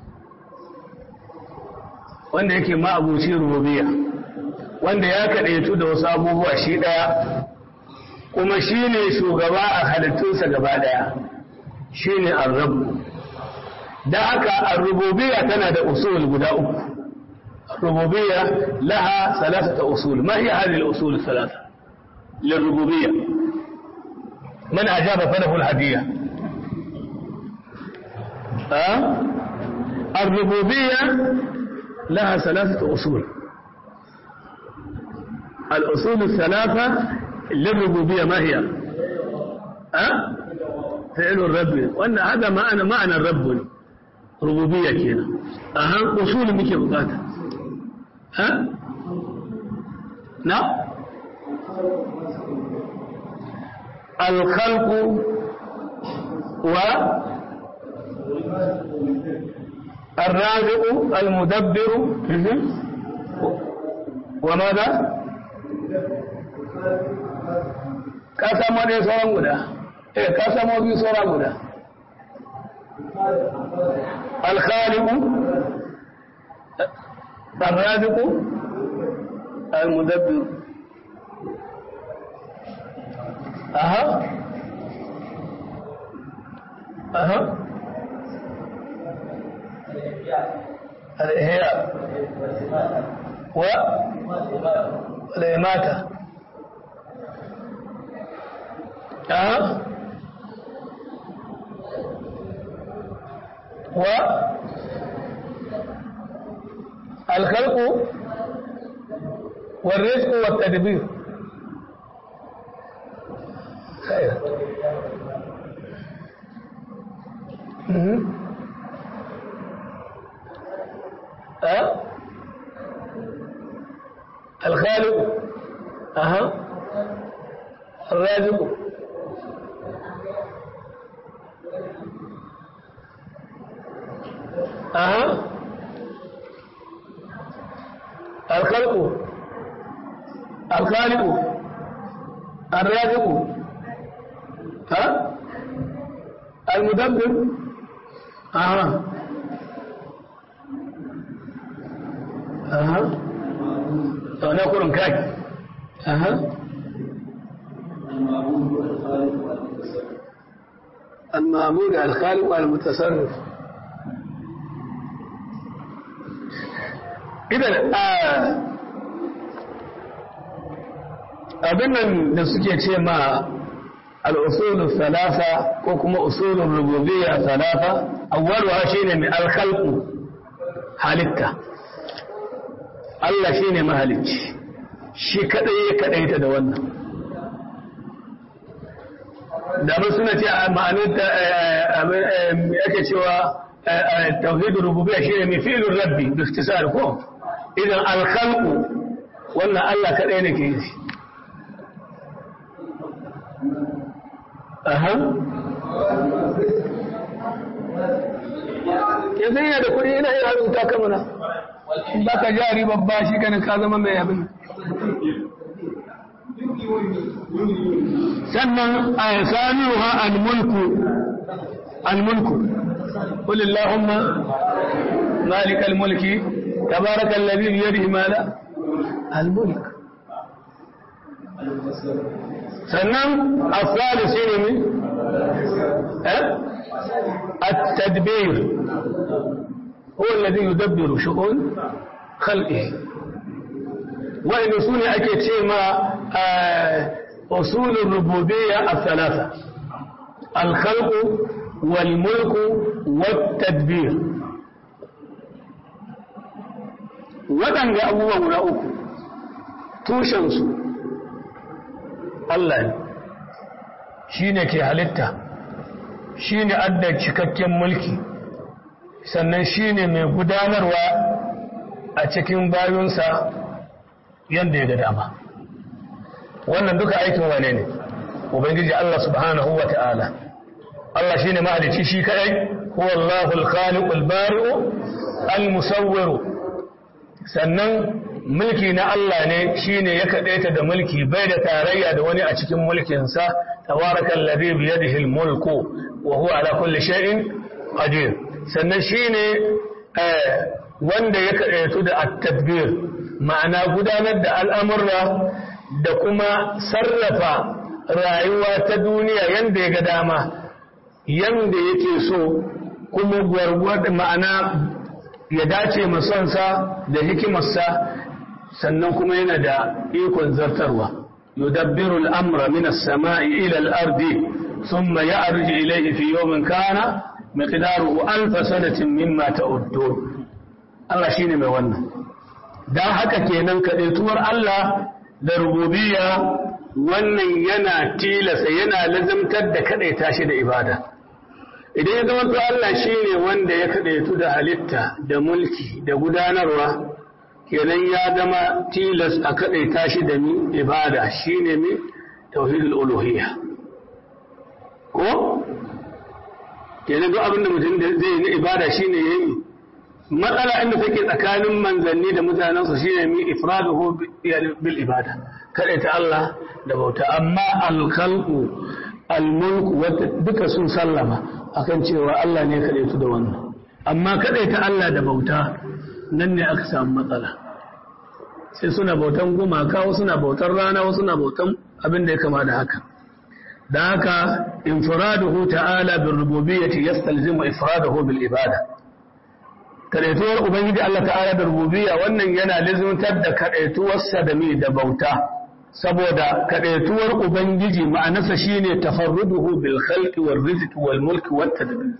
wanda yake ma'abuci rububiyya wanda ya kaɗaitu da wasu abubuwa shi ɗaya kuma shi ne shugaba a halittunsa gaba ɗaya shi ne arrabu da haka arrububiyya tana da usul guda uku rububiyya laha salasata usul ma hiya hadhihi al-usul thalatha lirrububiyya من أجاب فله الهدية أه؟ الربوبية لها ثلاثة أصول الأصول الثلاثة للربوبية ما هي أه؟ فعل الرب وأن هذا معنى معنى الرب ربوبية كده أهم أصول بك بقاتا ها نعم الخلق و الرازق المدبر وماذا kasamo dai sauran guda eh kasamo biyu sauran guda alkhaliqu arraziqu almudabbir aha aha الإحياء و والإماتة أه و الخلق والرزق والتدبير خير أه؟ الخالق أها الرازق أها الخلق الخالق الرازق al-mudabbir aha aha to na kurun kai aha المعبود الخالق والمتصرف idan abin nan da suke ce ma al'usulun salasa ko kuma usulun rububiyya salasa awwalwa shine mai alkhalqu halitta Allah shine mahalicci shi kadai ya kadaita da wannan da ba suna ce a ma'anin yake cewa tauhidul rububiyya shine mai fi'lur rabbi bi ikhtisar ko idan alkhalqu wannan Allah kadai ne ke yi aha yanzu yana da kuɗi yana iya rubuta ka mana ba ka jari babba shi ganin ka zama mai abin sannan a sanuwa al-mulku al-mulku قل اللهم مالك الملك تبارك الذي بيده ماذا الملك sannan asali shi ne min التدبير هو الذي يدبر شؤون خلقه وإن سنة أكيد ما أصول الربوبية الثلاثة الخلق والملك والتدبير waɗanda abubuwa guda uku tushensu Allah ne shi ne ke halitta shi ne adda cikakken mulki sannan shi ne mai gudanarwa a cikin bayunsa yadda ya ga dama wannan duka aikin wane ne ubangiji Allah subhanahu wa ta'ala Allah shi ne mahalici shi kaɗai huwa Allahul khaliqul bari'u al-musawwiru sannan mulki na Allah ne shine ya kaɗaita da mulki bai da tarayya da wani a cikin mulkinsa tabarakal ladhi bi yadihi al-mulku wa huwa ala kulli shay'in qadir sannan shine wanda ya kaɗaitu da at-tadbir ma'ana gudanar da al'amurra da kuma sarrafa rayuwa ta duniya yanda ya ga dama yanda yake so kuma gwargwada ma'ana ya dace masonsa da hikimarsa sannan kuma yana da ikon zartarwa yudabbiru al'amra min as-sama'i ila al-ardi thumma ya'ruju ilayhi fi yawmin kana miqdaruhu alf sanatin mimma ta'uddun Allah shine mai wannan dan haka kenan kadaituwar Allah da rububiyya wannan yana tilasa yana lazimtar da kadaita shi da ibada idan ya zama to Allah shi ne wanda ya kaɗaitu da halitta da mulki da gudanarwa kenan ya zama tilas a kaɗaita shi da mi ibada shi ne mi tauhidul uluhiyya ko kenan duk abinda mutum da zai yi ibada shi ne ya yi matsala inda take tsakanin manzanni da mutanensu shi ne mi ifraduhu bil ibada kaɗaita Allah da bauta amma alkhalqu almulku duka sun sallama akan cewa Allah ne kaɗai su da wannan amma kaɗai ta Allah da bauta nan ne aka samu matsala sai suna bautan gumaka wasu suna bautan rana wasu suna bautan abin da ya kama da haka da haka infiraduhu ta'ala bil rububiyyati yastalzimu ifraduhu bil ibada kadaituwar ubangiji Allah ta'ala da rububiyya wannan yana lizuntar da kadaituwarsa da mi da bauta saboda kadaituwar ubangiji ma'anarsa shine tafarruduhu bil khalqi war rizqi wal mulki wat tadbir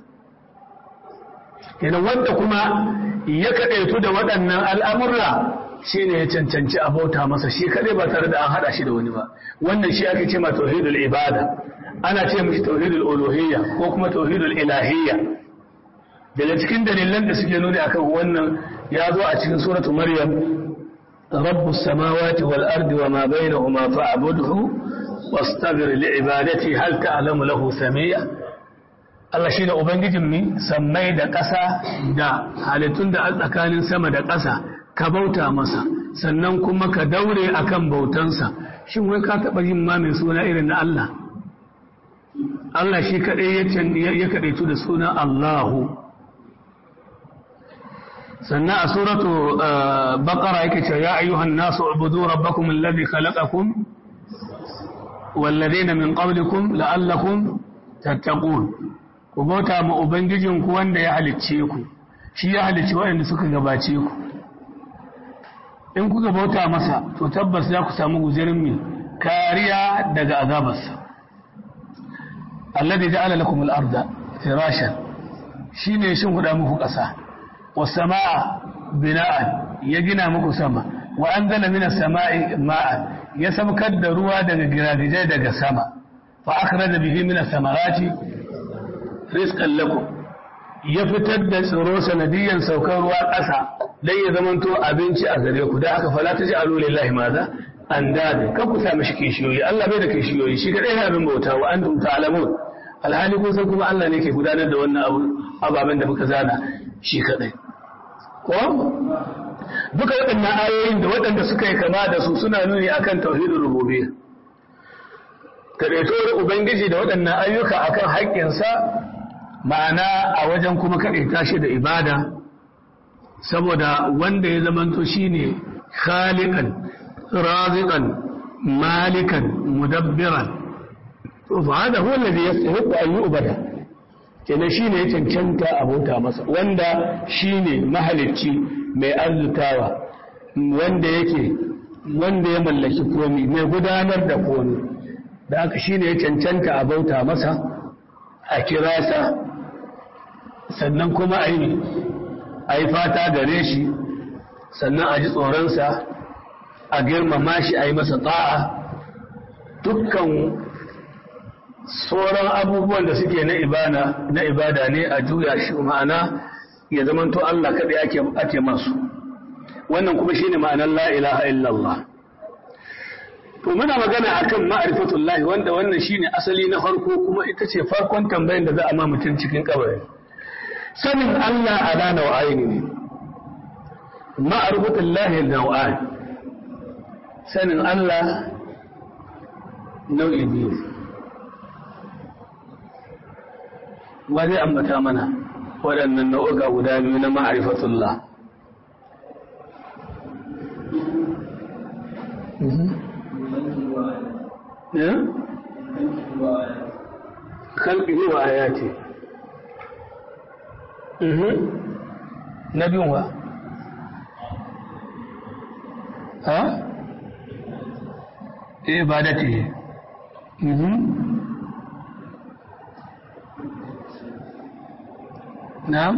kenan wanda kuma ya kadaitu da waɗannan al'amurra shine ya cancanci a bauta masa shi kadai ba tare da an hada shi da wani ba wannan shi ake cewa tauhidul ibada ana ce mishi tauhidul uluhiyya ko kuma tauhidul ilahiyya daga cikin dalilan da suke nuni akan wannan ya zo a cikin suratu maryam رب السماوات والأرض وما بينهما فاعبده واصطبر لعبادته هل تعلم له سميا Allah shi ne Ubangijinmu sammai da ƙasa da halittun da a tsakanin sama da ƙasa ka bauta masa sannan kuma ka daure akan bautansa shin wai ka taɓa yin ma mai suna irin na Allah Allah shi kaɗai ya kaɗaitu da suna Allahu sannan a suratu baƙara yake ce ya ayyuhan nasu ubudu rabbakum alladhi khalaqakum والذين من قبلكم لعلكم تتقون ku bauta ma ubangijinku wanda ya halicce ku shi ya halicci waɗanda suka gabace ku in kuka bauta masa to tabbas za ku samu guzirin mai kariya daga azabarsa alladhi ja'ala lakum al-arda firashan shine shin huda muku ƙasa was samaa bina'an ya gina muku sama wa anzala minas samaa'i ma'an ya samkar da ruwa daga giragijai daga sama fa akhraja bihi minas samarati rizqan lakum ya fitar da tsiro sanadiyan saukar ruwa ƙasa dan ya zamanto abinci a gare ku dan haka fala taj'alu lillahi madha andada kan ku sami shi kishiyoyi Allah bai da kishiyoyi shi kadai yana bin bauta wa antum ta'lamun alhali kun san kuma Allah ne ke gudanar da wannan abu ababen da muka zana shi kadai ko duka waɗannan ayoyin da waɗanda suka yi kama da su suna nuni akan tauhidul rububiyya kadaitowar ubangiji da waɗannan ayyuka akan haƙƙinsa ma'ana a wajen kuma kadaita shi da ibada saboda wanda ya zamanto shine khaliqan raziqan malikan mudabbiran to fa hada huwa alladhi yastahiqu an yu'bada kenan shine ya cancanta abota masa wanda shine mahalicci mai arzutawa wanda yake wanda ya mallaki komi mai gudanar da komi da aka shine ya cancanta a bauta masa a kira sa sannan kuma a yi a yi fata gare shi sannan a ji tsoronsa a girmama shi a yi masa ta'a dukkan sauran abubuwan da suke na ibada na ibada ne a juya shi ma'ana ya zamanto Allah kaɗai ake ake masu wannan kuma shine ma'anar la ilaha illallah to muna magana akan ma'rifatullahi wanda wannan shine asali na farko kuma ita ce farkon tambayin da za a ma mutum cikin kabari sanin Allah ala nau'aini ne ma'rifatullahi nau'ain sanin Allah nau'i biyu ba zai ambata mana waɗannan nau'uka guda biyu na ma'arifatullah kalbihi wa ayati na biyun wa ha? ibadati نعم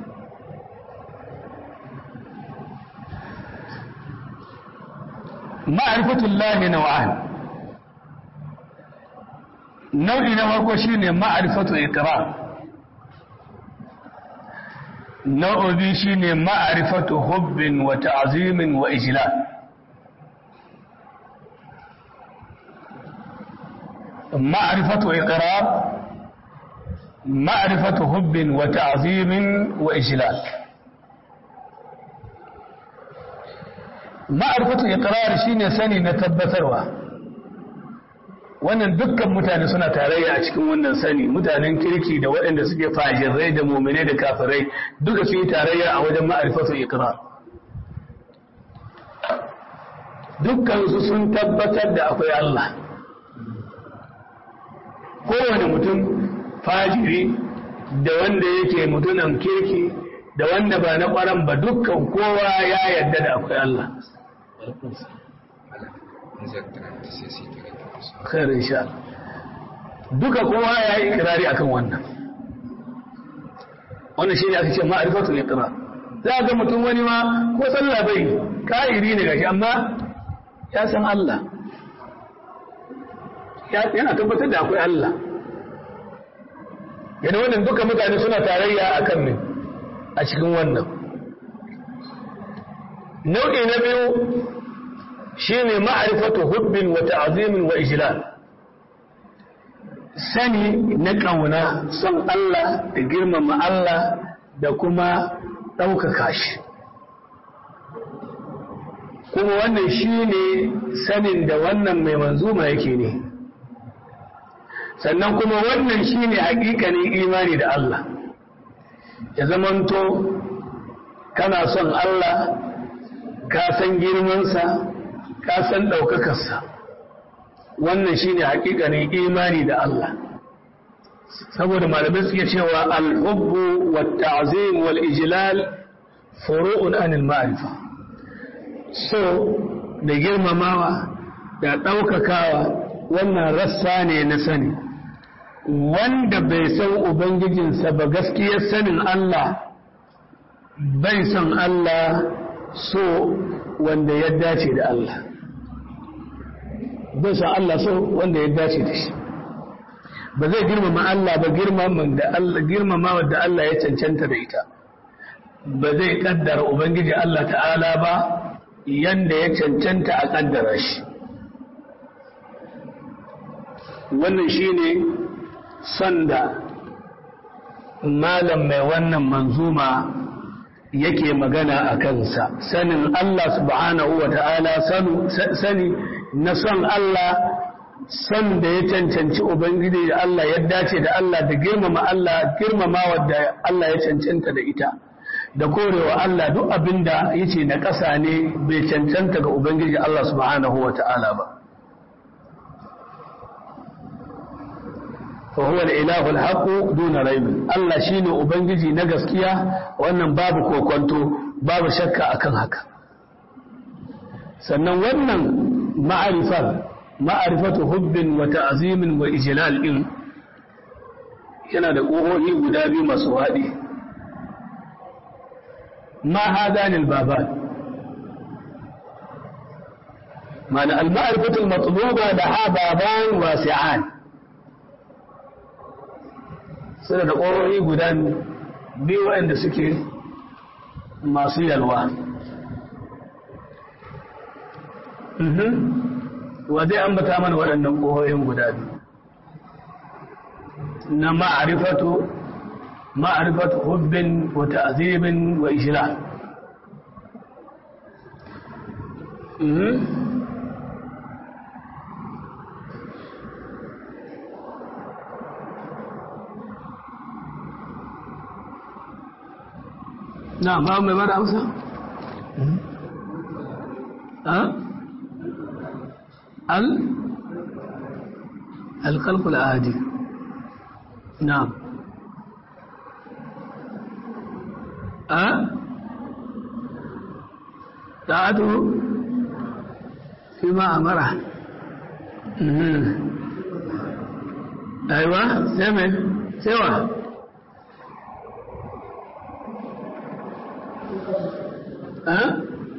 معرفة الله نوعان nau'i na farko shine ma'rifatu iqrar nau'i biyu shine ma'rifatu hubbin wa ta'zimin wa ijlal ma'rifatu iqrar معرفة حب وتعظيم وإجلال معرفة إقرار شين سني نتبتروا wannan dukkan mutane suna tarayya a cikin wannan sani mutanen kirki da waɗanda suke fajirai da mumine da kafirai duka su yi tarayya a wajen ma'arifatu iqrar dukkan su sun tabbatar da akwai Allah kowane mutum fajiri da wanda yake mutunan kirki da wanda ba na ƙwaran ba dukkan kowa ya yarda da akwai Allah. Khairin sha Duka kowa ya yi ikirari akan wannan. Wannan shi ne aka ce ma'arifatu iqrar. Za ga mutum wani ma ko sallah bai ka'iri ne gashi amma ya san Allah. Yana tabbatar da akwai Allah. yana wannan duka mutane suna tarayya a kan min a cikin wannan nau'i na biyu shi ne ma'arifatu hubbin wa ta'azimin wa ijlal sani na ƙauna son Allah da girmama Allah da kuma ɗaukaka shi kuma wannan shi ne sanin da wannan mai manzuma yake ne sannan kuma wannan shine hakikanin imani da Allah ya zamanto kana son Allah ka san girmansa ka san ɗaukakarsa wannan shine hakikanin imani da Allah saboda malamai suke cewa al-hubbu wat ta'zim wal ijlal furu'un anil ma'rifa so da girmamawa da ɗaukakawa wannan rassa ne na sani wanda bai san ubangijinsa ba gaskiyar sanin Allah bai son Allah so wanda ya dace da Allah bai son Allah so wanda ya dace da shi ba zai girmama Allah ba girmama da Allah ya cancanta da ita ba zai kaddara Ubangiji Allah ta'ala ba yanda ya cancanta a kaddara shi wannan shine sanda malam mai wannan manzuma yake magana a kansa sanin Allah subhanahu wa ta'ala sani na son Allah son da ya cancanci Ubangiji da Allah ya dace da Allah da girmama Allah girmama wadda Allah ya cancanta da ita da korewa Allah duk abin da yace na ƙasa ne bai cancanta ga Ubangiji Allah subhanahu wa ta'ala ba فهو الإله الحق دون ريب الله شيني ubangiji na gaskiya wannan babu kokonto babu shakka akan haka sannan wannan ma'arifar ma'arifatu hubbin wa ta'zimin wa ijlal din yana da ƙohohi guda biyu masu haɗi ma hadani al-baban ma'ana al-ma'rifatu al-matluba da ha baban wasi'an suna da ƙorori guda biyu waɗanda suke masu yalwa wa zai ambata mana waɗannan ƙororin guda biyu na ma'arifatu ma'arifatu hubbin wa ta'zibin wa ishra نعم ما mai bada amsa al الخلق العادي نعم أه طاعته فيما أمره أيوة سمع سوى أه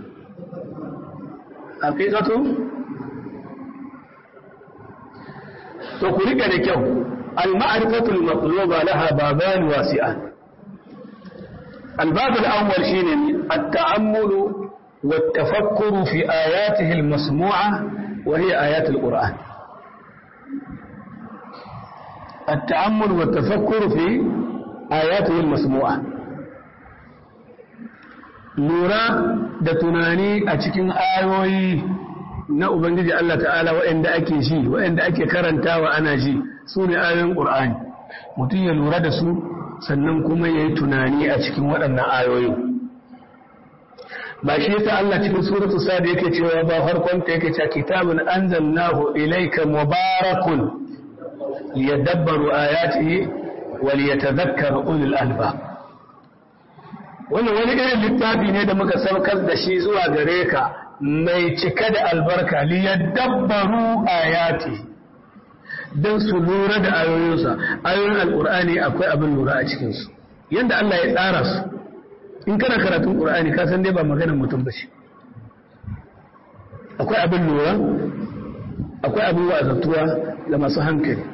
حقيقته تخرج لكو المعرفة المطلوبة لها بابان واسعان الباب الأول شيء التأمل والتفكر في آياته المسموعة وهي آيات القرآن التأمل والتفكر في آياته المسموعة lura da tunani a cikin ayoyi na Ubangiji Allah ta'ala waɗanda ake ji waɗanda ake karantawa ana ji su ne ayoyin ƙur'ani mutum ya lura da su sannan kuma ya yi tunani a cikin waɗannan ayoyi ba shi yasa Allah cikin suratu sa'ad yake cewa ba farkon ta yake cewa kitabun anzalnahu ilayka mubarakun liyadabbaru ayatihi wa liyatadhakkara ulul albab wannan wani irin littafi ne da muka saukar da shi zuwa gare ka mai cika da albarka liyadabbaru ayati don su lura da ayoyinsa ayoyin alkur'ani akwai abin lura a cikinsu yadda Allah ya tsara su in kana karatun ƙur'ani ka san dai ba maganar mutum ba ce akwai abin lura akwai abin wa'azantuwa ga masu hankali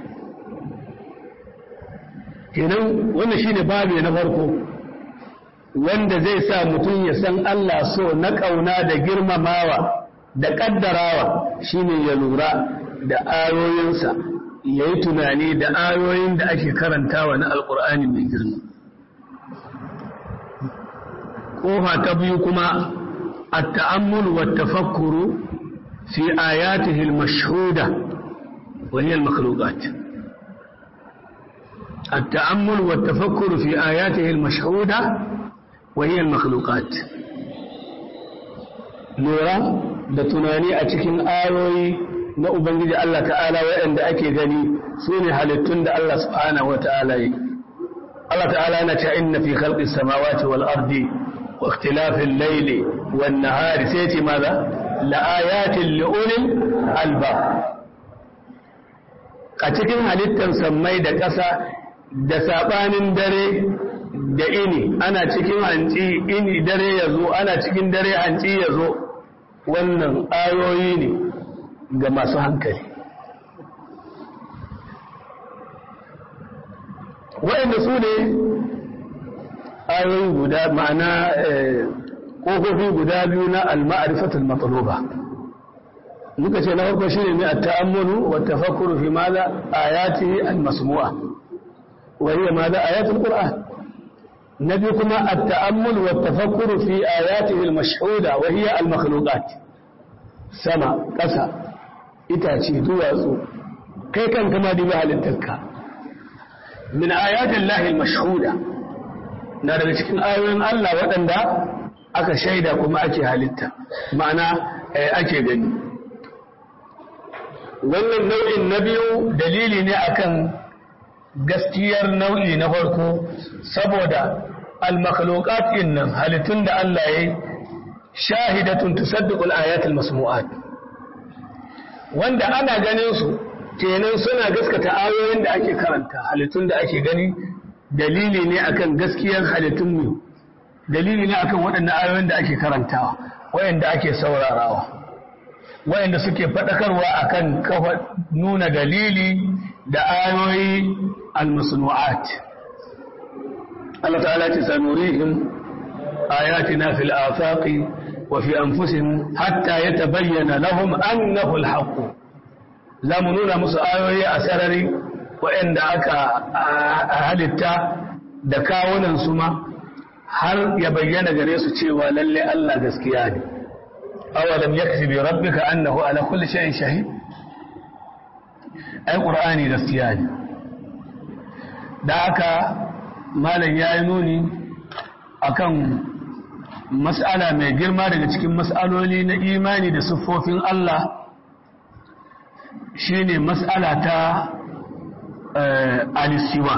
kenan wannan shine babu na farko wanda zai sa mutum ya san Allah so na ƙauna da girmamawa da ƙaddarawa shine ya lura da ayoyinsa ya yi tunani da ayoyin da ake karantawa na alƙur'ani mai girma ƙofa ta biyu kuma a ta'ammul wa tafakkuru fi ayatihi al-mashhuda wa hiya al-makhluqat التأمل والتفكر في آياته المشهودة وهي المخلوقات lura da tunani a cikin ayoyi na Ubangiji Allah ta'ala waɗanda ake gani su ne halittun da Allah subhanahu wa ta'ala yi. Allah ta'ala yana ce inna fi khalqi samawati wal ardi wa ikhtilafil layli wan nahari sai ce maza la ayatin li ulil albab a cikin halittar sammai da ƙasa da sabanin dare da ini ana cikin hanci ini dare ya zo ana cikin dare hanci ya zo wannan ayoyi ne ga masu hankali waɗanda su ne ayoyi guda ma'ana ƙofofi guda biyu na al-ma'arifatul matluba muka ce na farko shine ne at-ta'ammulu wa tafakkuru fi madha ayati al-masmu'a wa hiya madha ayatul qur'an nabi kuma at-ta'ammul wa tafakkuru fi ayatihi al-mashhuda wa hiya al-makhluqat sama ƙasa itace duwatsu kai kan kama dibi halittarka min ayatin lahi mashhuda na daga cikin ayoyin Allah waɗanda aka shaida kuma ake halitta ma'ana ake gani wannan nau'in na biyu dalili ne akan gaskiyar nau'i na farko saboda al-makhluqat nan halittun da Allah ya yi shahidatun tusaddiqu al-ayat al-masmu'at wanda ana ganin su kenan suna gaskata ayoyin da ake karanta halittun da ake gani dalili ne akan gaskiyar halittun mu dalili ne akan waɗannan ayoyin da ake karantawa wayanda ake saurarawa wayanda suke faɗakarwa akan kafa nuna dalili da ayoyi al-masnu'at Allah ta'ala ce sanurihim ayatina fil afaqi wa fi anfusihim hatta yatabayyana lahum annahu al-haqq za mu nuna musu ayoyi a sarari waɗanda aka halitta da kawunan su ma har ya bayyana gare su cewa lalle Allah gaskiya ne awalam yakfi bi rabbika annahu ala kulli shay'in shahid ai qur'ani gaskiya ne da aka malam yayi nuni akan mas'ala mai girma daga cikin mas'aloli na imani da siffofin Allah shine mas'ala ta alisiwa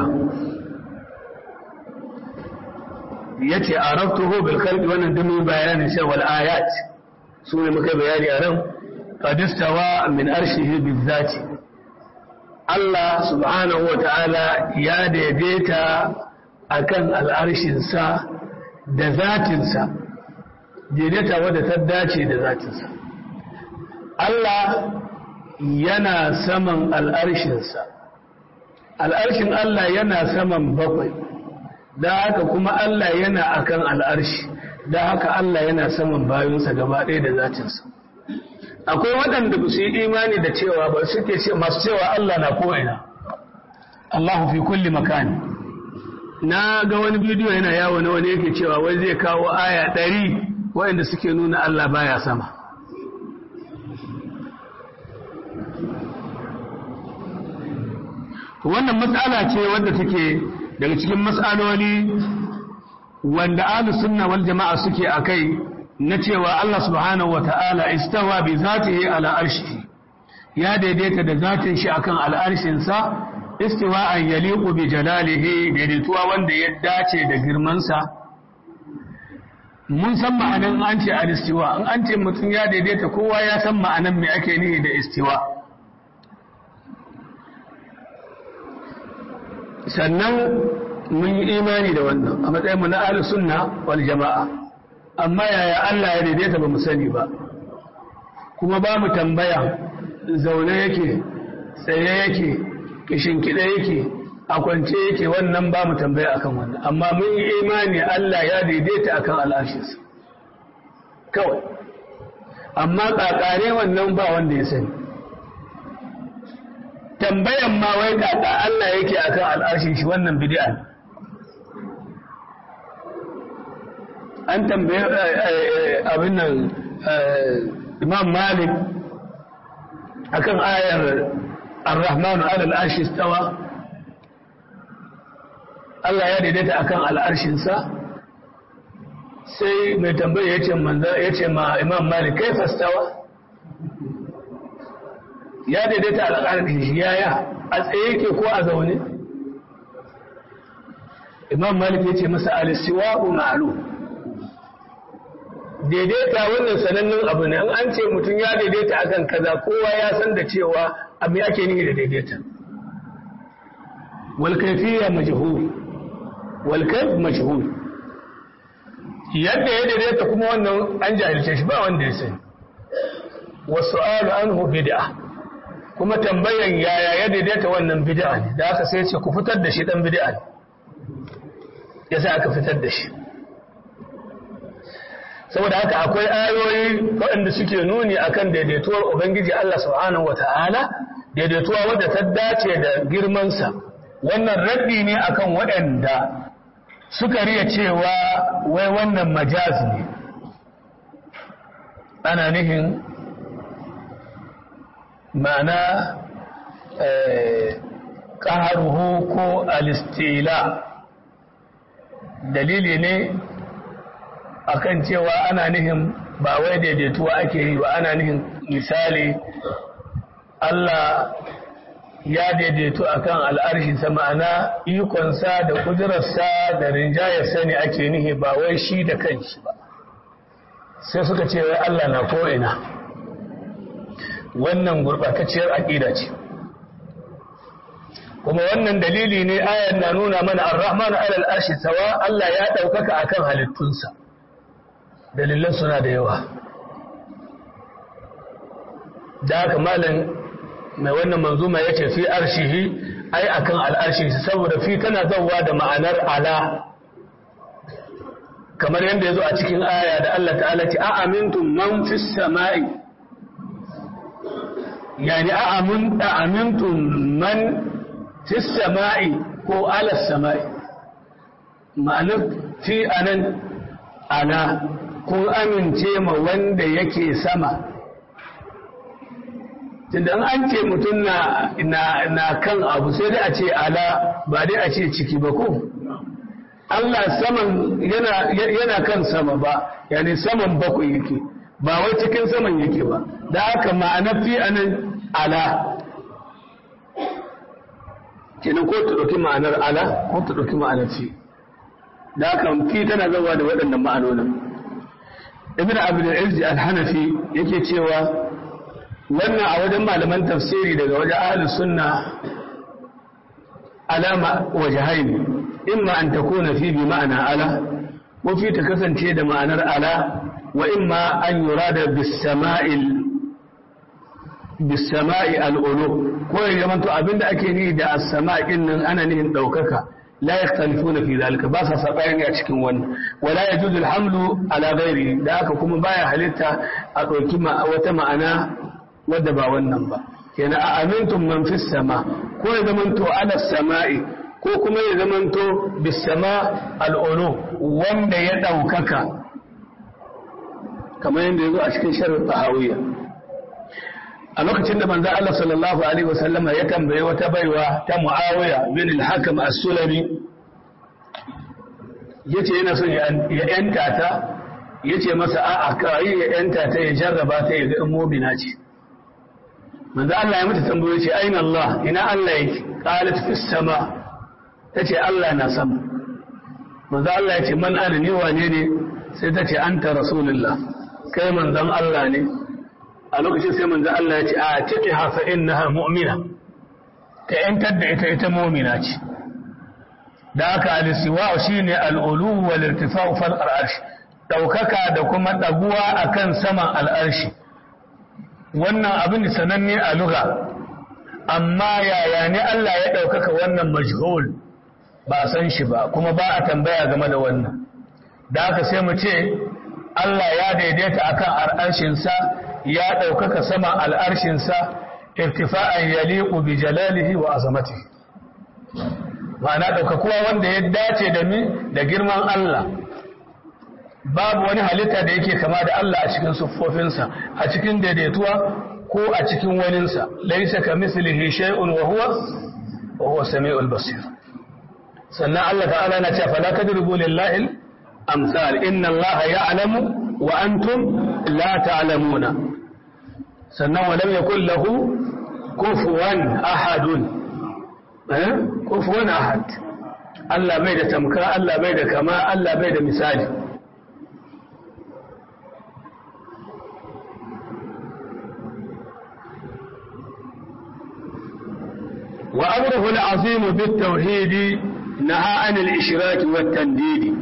yace arabtuhu bil khalqi wannan dumin bayanin shi wal ayat su ne muka bayani a nan qad istawa min arshihi bizati Allah subhanahu wa ta'ala ya daidaita akan al'arshinsa da zatinsa daidaita wadda ta dace da zatinsa Allah yana saman al'arshinsa al'arshin Allah yana saman bakwai da haka kuma Allah yana akan al'arshi da haka Allah yana saman bayansa gaba ɗaya da zatinsa akwai waɗanda ba su yi imani da cewa ba suke masu cewa Allah na ko'ina Allahu fi kulli makani na ga wani bidiyo yana yawo na wani yake cewa wai zai kawo aya ɗari waɗanda suke nuna Allah baya sama wannan matsala ce wadda take daga cikin matsaloli wanda ahlus sunna wal jama'a suke akai na cewa Allah subhanahu wata'ala istawa bi zatihi ala arshihi ya daidaita da zatin shi akan al'arshin sa istiwa'an yaliqu bi jalalihi daidaituwa wanda ya dace da girman sa mun san ma'anan an ce al-istiwa in an ce mutum ya daidaita kowa ya san ma'anan me ake nihi da istiwa sannan mun yi imani da wannan a matsayin mu na ahlus sunna wal jama'a amma yaya Allah ya daidaita ba mu sani ba kuma ba mu tambaya zaune yake tsaye yake kishinkide yake a kwance yake wannan ba mu tambaya akan wannan amma mun yi imani Allah ya daidaita akan al'ashinsa kawai amma kakare wannan ba wanda ya sani tambayan ma wai kaka Allah yake akan al'ashin shi wannan bid'a ne an tambaye abin nan imam malik akan ayar ar-rahman ala al-arshi istawa Allah ya daidaita akan al'arshinsa sai mai tambaya ya ce manzo ya ce ma imam malik kai fastawa ya daidaita al'arshin shi yaya a tsaye yake ko a zaune imam malik ya ce masa al-siwa'u ma'lum daidaita wannan sanannen abu ne an ce mutum ya daidaita akan kaza kowa ya san da cewa abin ake nihi da daidaita wal kayfiyya majhul wal kayf majhul yadda ya daidaita kuma wannan an jahilce shi ba wanda ya sani wa su'alu anhu bid'a kuma tambayan yaya ya daidaita wannan bid'a ne da aka sai ce ku fitar da shi dan bid'a ne yasa aka fitar da shi saboda haka akwai ayoyi waɗanda suke nuni akan daidaituwar ubangiji Allah subhanahu wata'ala daidaituwa wadda ta dace da girmansa wannan raddi ne akan waɗanda suka riya cewa wai wannan majaz ne ana nihin ma'ana ƙaharuhu ko alistila dalili ne akan cewa ana nihin ba wai daidaituwa ake yi ba ana nihin misali Allah ya daidaitu akan al'arshinsa ma'ana ikonsa da kudurarsa da rinjayarsa ne ake nihi ba wai shi da kanshi ba sai suka ce wai Allah na ko'ina wannan gurɓatacciyar aƙida ce kuma wannan dalili ne ayan na nuna mana ar-rahmanu alal arshi tawa Allah ya ɗaukaka akan halittunsa dalilan suna da yawa da haka malam mai wannan manzuma ya ce fi arshihi ai akan al'arshi saboda fi tana zauwa da ma'anar ala kamar yadda ya zo a cikin aya da Allah ta'ala ce a amintum man fi sama'i yani a amintum man fi sama'i ko ala sama'i ma'anar fi anan ala kun amince ma wanda yake sama tunda an ce mutum na, na, na kan abu sai dai a ce ala ba dai a ce ciki ba ko Allah saman yana, yana kan sama ba yani saman bakwai yake ba wai cikin saman yake ba da haka ma'anar fi anan ala kenan ko ta ɗauki ma'anar ala ko ta ɗauki ma'anar fi da haka fi tana zama da waɗannan ma'anonin ibn abdul izzi al-hanafi yake cewa wannan a wajen malaman tafsiri daga wajen ahlus sunna alama wajhaini imma an takuna fi bi ma'ana ala ko fi ta kasance da ma'anar ala wa imma an yurada bis sama'il bis sama'i al-ulu ko ya zama to abinda ake ni da as-sama'in nan ana nihin daukaka لا يختلفون في ذلك بس سبعين a cikin wannan wala yajuzu alhamlu ala ghairi da aka kuma baya halitta a dauki wata ma'ana wadda ba wannan ba kenan a amintum man fis sama ko ya zamanto ala sama'i ko kuma ya zamanto bis sama al wanda ya daukaka kamar yadda yazo a cikin sharh tahawiyya a lokacin da manzo Allah sallallahu alaihi wasallama ya tambaye wata baiwa ta Muawiya bin al-Hakam as-Sulami yace yana son ya yanta ta yace masa a'a kai ya yanta ta ya jarraba ta ya ga mu'mina ce manzo Allah ya mata tambaye ce aina Allah ina Allah yake qalat fis sama tace Allah na sama manzo Allah ya ce man ana ni wane ne sai tace anta rasulullah kai manzon Allah ne a lokacin sai manzo Allah ya ce a take hafa innaha mu'mina ka yantar da ita ita mu'mina ce da haka al-siwa shine al-ulu wal irtifa'u fal arsh daukaka da kuma daguwa akan saman al-arshi wannan abin sananne a lugha amma yaya ne Allah ya daukaka wannan majhul ba san shi ba kuma ba a tambaya game da wannan da haka sai mu ce Allah ya daidaita akan al'arshinsa ya ɗaukaka sama al'arshinsa irtifa'an yaliqu bi jalalihi wa azamatihi ma'ana ɗaukakuwa wanda ya dace da mi da girman Allah babu wani halitta da yake kama da Allah a cikin siffofinsa a cikin daidaituwa ko a cikin waninsa laisa ka mislihi shay'un wa huwa wa huwa sami'ul basir sannan Allah ta'ala na cewa fala tadribu lillahi amsal inna Allah ya'lamu wa antum la ta'lamuna sannan wa lam yakul lahu kufuwan ahadun eh kufuwan ahad Allah bai da tamka Allah bai da kama Allah bai da misali وأمره العظيم بالتوحيد نهى عن الإشراك والتنديد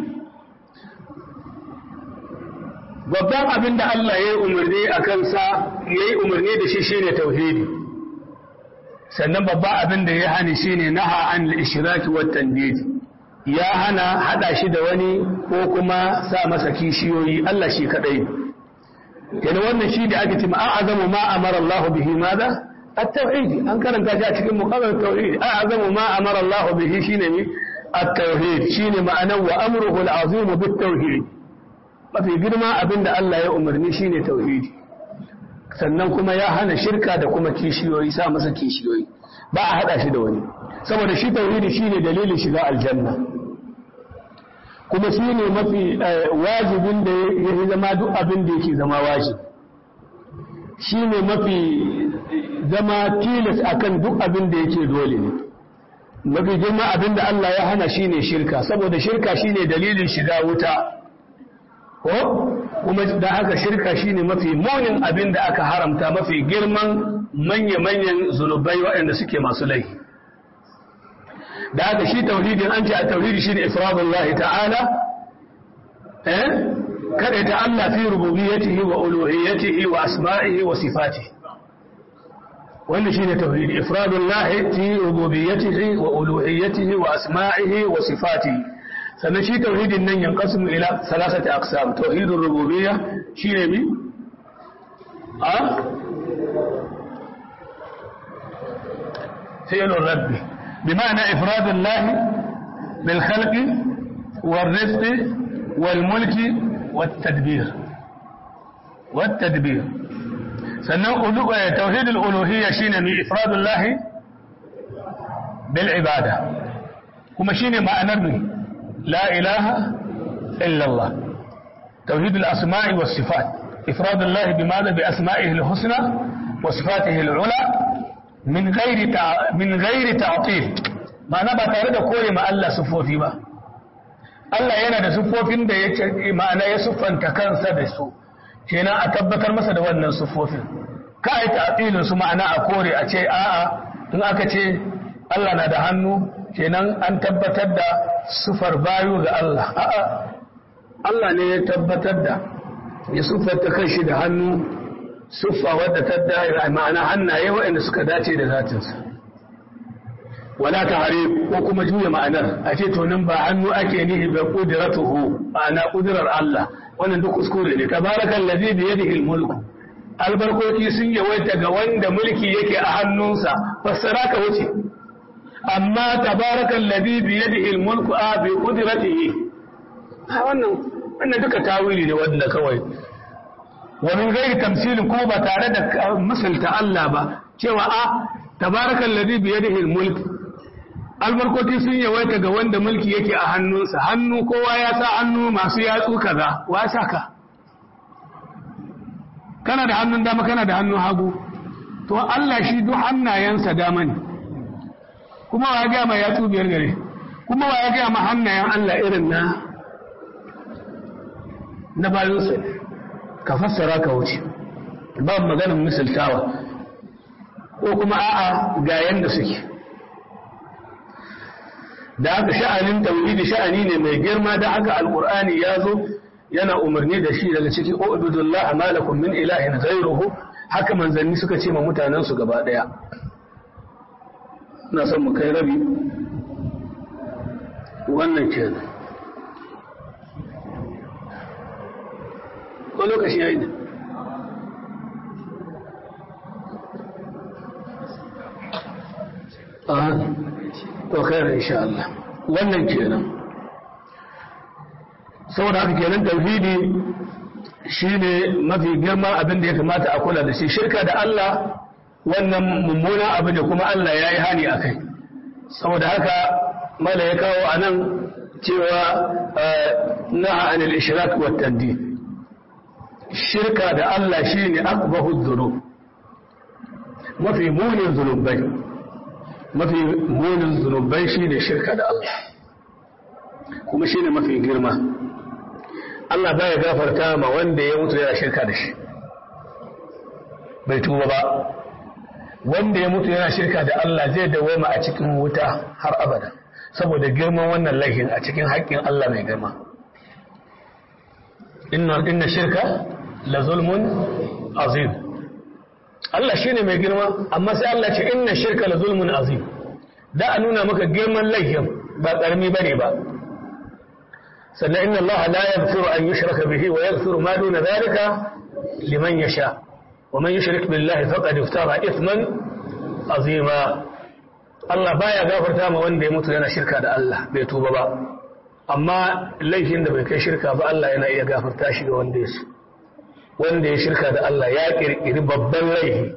babban abin da Allah ya yi umarni a kansa ya yi umarni da shi shine tauhidi sannan babban abin da ya hani shine naha an al-ishraki wa tandid ya hana hada shi da wani ko kuma sa masa kishiyoyi Allah shi kadai yana wannan shi da ake cewa a'azamu ma amara Allah bihi madha التوحيد أن كان كذا cikin مقام التوحيد أعظم ما أمر الله به شيء التوحيد شيء معنى وأمره العظيم بالتوحيد ما في girma abinda Allah ya umarni shine tauhidi sannan kuma ya hana shirka da kuma kishiyoyi sa masa kishiyoyi ba a hada shi da wani saboda shi tauhidi shine dalilin shiga aljanna kuma shine mafi wajibin da ya zama duk abin da yake zama wajibi shine mafi zama tilas akan duk abin da yake dole ne mafi girma abin da Allah ya hana shine shirka saboda shirka shine dalilin shiga wuta ko kuma da haka shirka shine mafi munin abin da aka haramta mafi girman manya-manyan zunubai waɗanda suke masu laifi da haka shi tauhidin an ce a tauhidi shine ifradullah ta'ala eh kada ta Allah fi rububiyyatihi wa uluhiyyatihi wa asma'ihi wa sifatihi wannan shine tauhidi ifradullahi fi rububiyyatihi wa uluhiyyatihi wa asma'ihi wa sifatihi sannan shi tauhidin nan yanqasimu ila salasati aqsam tauhidur rububiyya shine mi a fi'l rabbi bima'ana ifradullahi bil khalqi wal rizqi wal mulki wat tadbir wat tadbir sannan tauhidul uluhiyya shine mai ifradullahi bil ibada kuma shine ma'anar ne la ilaha illa Allah tauhidul asma'i was sifat ifradullahi bimada bi asma'ihi al husna wa sifatihi al ula min ghairi min ghairi ta'til ma'ana ba tare da kore ma Allah sufofi ba Allah yana da sufofin da ya ma'ana ya siffanta kansa da su kenan a tabbatar masa da wannan siffofin ka yi ta'tilin su ma'ana a kore a ce a'a in aka ce Allah na da hannu kenan an tabbatar da sufar bayu ga Allah a'a Allah ne ya tabbatar da ya suffarta kanshi da hannu suffa wadda ta da ma'ana hannaye waɗanda suka dace da zatinsa wala ta hare ko kuma juya ma'anar a ce to nan ba hannu ake nihi ba kudiratuhu ma'ana kudirar Allah wannan duk kuskure ne tabarakal ladhi bi yadihi al-mulku albarkoki sun yawaita ga wanda mulki yake a hannunsa fassara ka wuce amma tabarakal ladhi bi yadihi al-mulku a bi qudratihi wannan wannan duka tawili ne wanda kawai wa min ghairi tamsilin ko ba tare da misalta Allah ba cewa a tabarakal ladhi bi yadihi al-mulk albarkoti sun yawaita ga wanda mulki yake a hannunsa hannu kowa ya sa hannu masu yatsu kaza wa saka kana da hannun dama kana da hannun hagu to Allah shi duk hannayensa dama ne kuma wa ya gaya ma yatsu biyar gare kuma wa ya gaya ma hannayen Allah irin na na bayansa ka fassara ka wuce ba maganin misaltawa ko kuma a'a ga yanda suke da haka sha'anin tauhidi sha'ani ne mai girma da haka alqur'ani ya zo yana umarni da shi daga ciki ubudullah malakum min ilahin ghayruhu haka manzanni suka ce ma mutanen su gaba daya ina son mu kai rabi wannan kenan ko lokaci yayi ne to khair insha Allah wannan kenan saboda haka kenan tauhidi shine mafi girma abin da ya kamata a kula da shi shirka da Allah wannan mummuna abu da kuma Allah ya yi hani a kai saboda haka mala ya kawo a nan cewa naha anil ishrak wa tandid shirka da Allah shine akbahu dhunub mafi munin zunubai mafi munin zunubai shine shirka da Allah kuma shine mafi girma Allah baya gafarta ma wanda ya mutu yana shirka da shi bai tuba ba wanda ya mutu yana shirka da Allah zai dawoma a cikin wuta har abada saboda girman wannan laifin a cikin haƙƙin Allah mai girma inna inna shirka la zulmun azim Allah shine mai girma amma sai Allah ce inna shirka la zulmun azim da a nuna maka girman laifin ba karami bane ba sannan inna Allah la yaghfiru an yushraka bihi wa yaghfiru ma duna dhalika liman yasha wa man yushrik billahi faqad iftara ithman azima Allah baya gafarta ma wanda ya mutu yana shirka da Allah bai tuba ba amma laifin da bai kai shirka ba Allah yana iya gafarta shi ga wanda ya so wanda ya shirka da Allah ya kirkiri babban laifi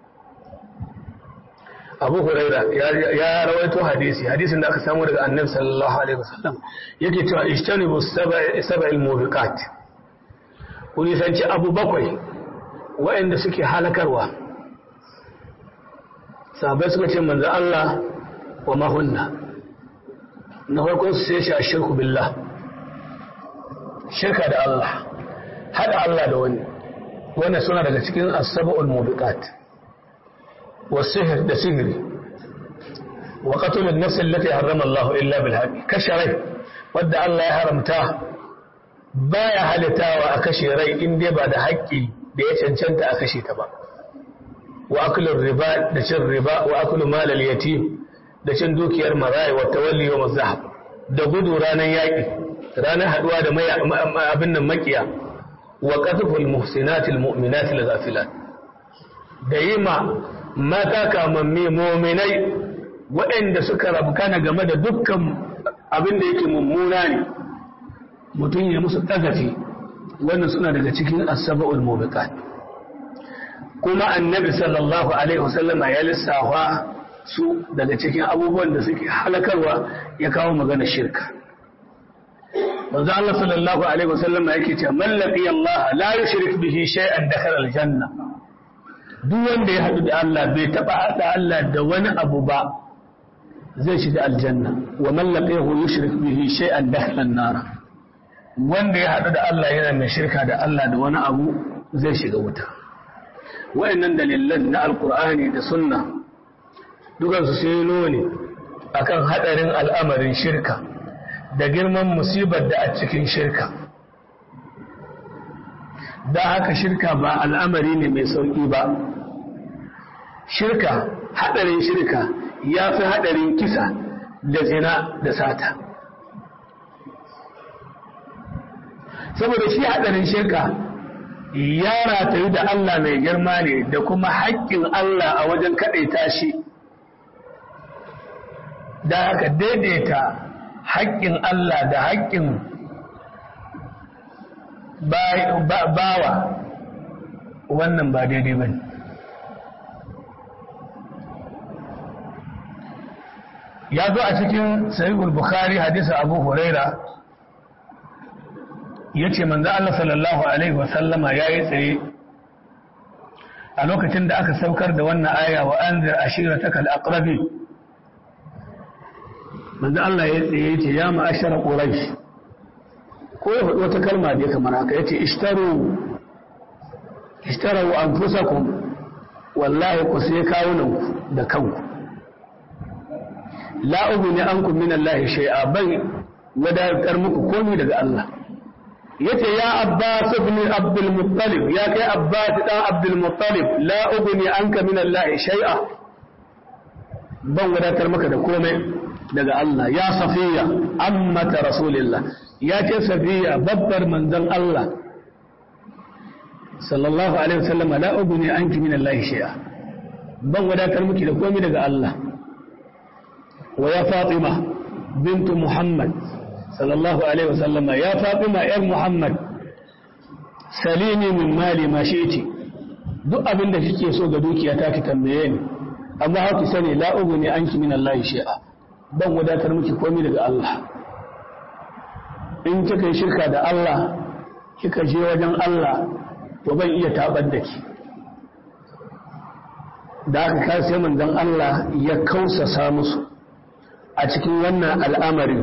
Abu Huraira ya rawaito hadisi hadisin da aka samu daga Annabi sallallahu alaihi wasallam yake cewa ishtanibu sab'il mubiqat ku nisanci abu bakwai waɗanda suke halakarwa sahabai suka ce manzo Allah wa mahunna na farkon su sai shi a shirku billah shirka da Allah hada Allah da wani wannan suna daga cikin as-sab'ul mubiqat والسحر ده سحري وقتل النفس التي حرم الله إلا بالحق كشري ودى الله يحرمته baya halittawa a kashe rai in dai ba da haƙƙi da ya cancanta a kashe ta ba wa akulun riba da cin riba wa akulun malal yatim da cin dukiyar marayi wa tawalli wa mazahab da gudu ranar yaƙi ranar haɗuwa da abin nan makiya wa qatful muhsinatil mu'minatil ghafilat da yi ma mata kamammi mu'minai waɗanda suka rabkana game da dukkan abin da yake mummuna ne mutum ya musu ɗagafi wannan suna daga cikin asaba'ul mubiqat kuma annabi sallallahu alaihi wasallama ya lissafa su daga cikin abubuwan da suke halakarwa ya kawo magana shirka manzo Allah sallallahu alaihi wasallama yake cewa man laqiya Allah la yushrik bihi shay'an dakhala aljanna duk wanda ya hadu da Allah bai taba hada Allah da wani abu ba zai shiga aljanna wa man laqiyahu yushrik bihi shay'an dakhala an-nar wanda ya haɗu da Allah yana mai shirka da Allah da wani abu zai shiga wuta wayannan dalilan na alkur'ani da sunna dukansu sai nuni akan haɗarin al'amarin shirka da girman musibar da a cikin shirka da haka shirka ba al'amari ne mai sauƙi ba shirka haɗarin shirka ya fi haɗarin kisa da zina da sata saboda shi haɗarin shirka ya ratayu da Allah mai girma ne da kuma haƙƙin Allah a wajen kaɗaita shi da haka daidaita haƙƙin Allah da haƙƙin bawa wannan ba daidai ba ya zo a cikin sahihul bukhari hadisa abu huraira ya ce manzo Allah sallallahu Alaihi wasallama ya yi tsaye a lokacin da aka saukar da wannan aya wa an zir ashira ta kal'akrabi manzo Allah ya tsaye ya ce ya ma'ashara ƙuraish ko ya faɗi wata kalma da ya kamar haka ya ce ishtaru ishtaru an fusakun wallahi ku sai kawunanku da kanku la'ubu ne an ku min Allah shai'a ban wadatar muku komi daga Allah yace ya Abbas ibn Abdul Muttalib ya kai Abbas dan Abdul Muttalib la ugni anka min Allah shay'a ban wadatar maka da komai daga Allah ya Safiya ammata Rasulillah ya ce Safiya babbar manzon Allah sallallahu alaihi wasallam la ugni anki min Allah shay'a ban wadatar miki da komai daga Allah wa ya Fatima bintu Muhammad sallallahu alaihi wasallam ya Fatima yar Muhammad salini min mali ma shi'ti duk abin da kike so ga dukiya ta ki tambaye ni amma haki sani la ugni anki min Allah shay'a ban wadatar miki komai daga Allah in kika yi shirka da Allah kika je wajen Allah to ban iya tabar da ki da aka kai sai manzon Allah ya kausasa musu a cikin wannan al'amari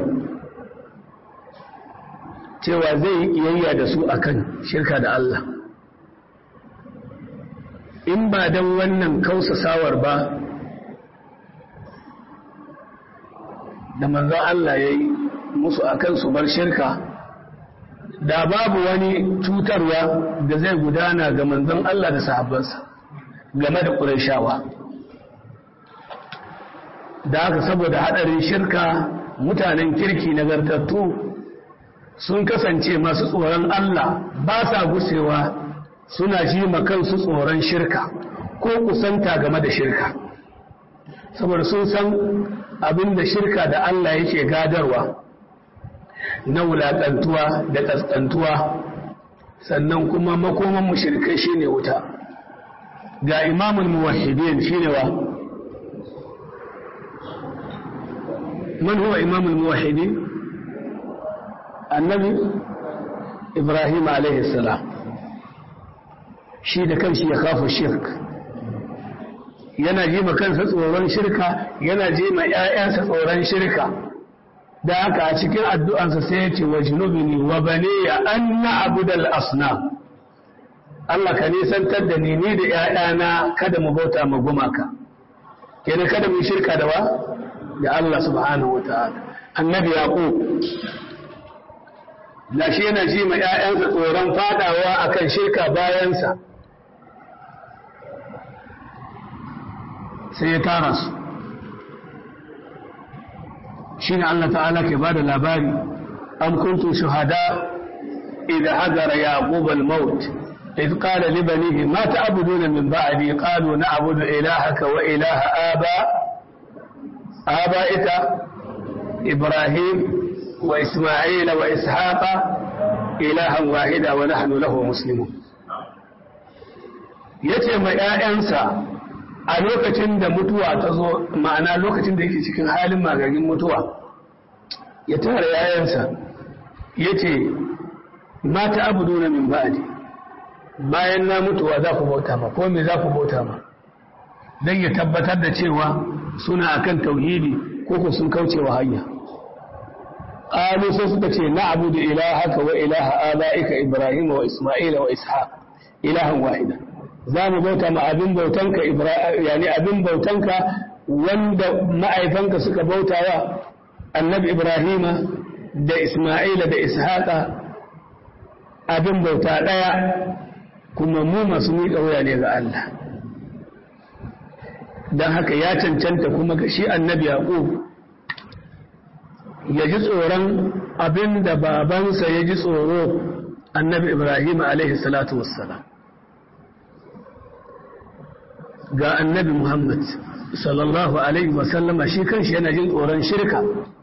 cewa zai yi kiyayya da su akan shirka da Allah in ba don wannan kausasawar ba da manzon Allah ya yi musu akan su bar shirka da babu wani cutarwa da zai gudana ga manzon Allah da sahabbansa game da ƙurashawa da haka saboda haɗarin shirka mutanen kirki nagartattu sun kasance masu tsoron Allah ba sa gusewa suna ji kansu tsoron shirka ko kusanta game da shirka saboda sun san abin da shirka da Allah yake gadarwa na wulaƙantuwa da ƙasƙantuwa sannan kuma makoman mushrikai shine wuta ga imamul muwahhidin shine wa man huwa imamul muwahhidin annabi ibrahim alaihi salam shi da kanshi ya kafa shirk yana ji ma kansa tsoron shirka yana ji ma ƴaƴansa tsoron shirka da haka a cikin addu'ansa sai ya ce wa junubini wa baniya an na'budal asnam Allah ka nisantar da ni ni da ‘ya'yana kada mu bauta ma gumaka, kenan kada mu shirka da wa? Da Allah subhanahu wa ta'ala. Annabi Yaƙo, da shi yana ji ma ‘ya'yansa tsoron fadawa a kan shirka bayansa, sai ya tara su. Shi ne Allah ta'ala ke ba da labari, an kuntu shuhada idan hagara Yaƙub al-maut. إذ قال لبنيه ما تعبدون من بعدي قالوا نعبد إلهك وإله آباء آبائك إبراهيم وإسماعيل وإسحاق إلها واحدا ونحن له مسلمون yace ma ‘ya'yansa a lokacin da mutuwa ta zo ma'ana lokacin da yake cikin halin magagin mutuwa ya tara ‘ya'yansa ya ce mata abu nuna min ba'adi bayan na mutuwa za ku bauta ma ko me za ku bauta ma don ya tabbatar da cewa suna akan tauhidi ko ku sun kauce wa hanya qalu sai suka ce na abudu ilahaka wa ilaha abaika ibrahim wa isma'ila wa ishaq ilahan wahida za mu bauta ma abin bautanka yani abin bautanka wanda ma'aifanka suka bautawa annabi ibrahima da isma'ila da ishaqa abin bauta daya kuma mu masu miƙa wuya ne ga Allah don haka ya cancanta kuma ga shi annabi yaƙub ya ji tsoron abin da babansa ya ji tsoro annabi ibrahim alaihi salatu wassalam ga annabi muhammad sallallahu alaihi wasallama shi kanshi yana jin tsoron shirka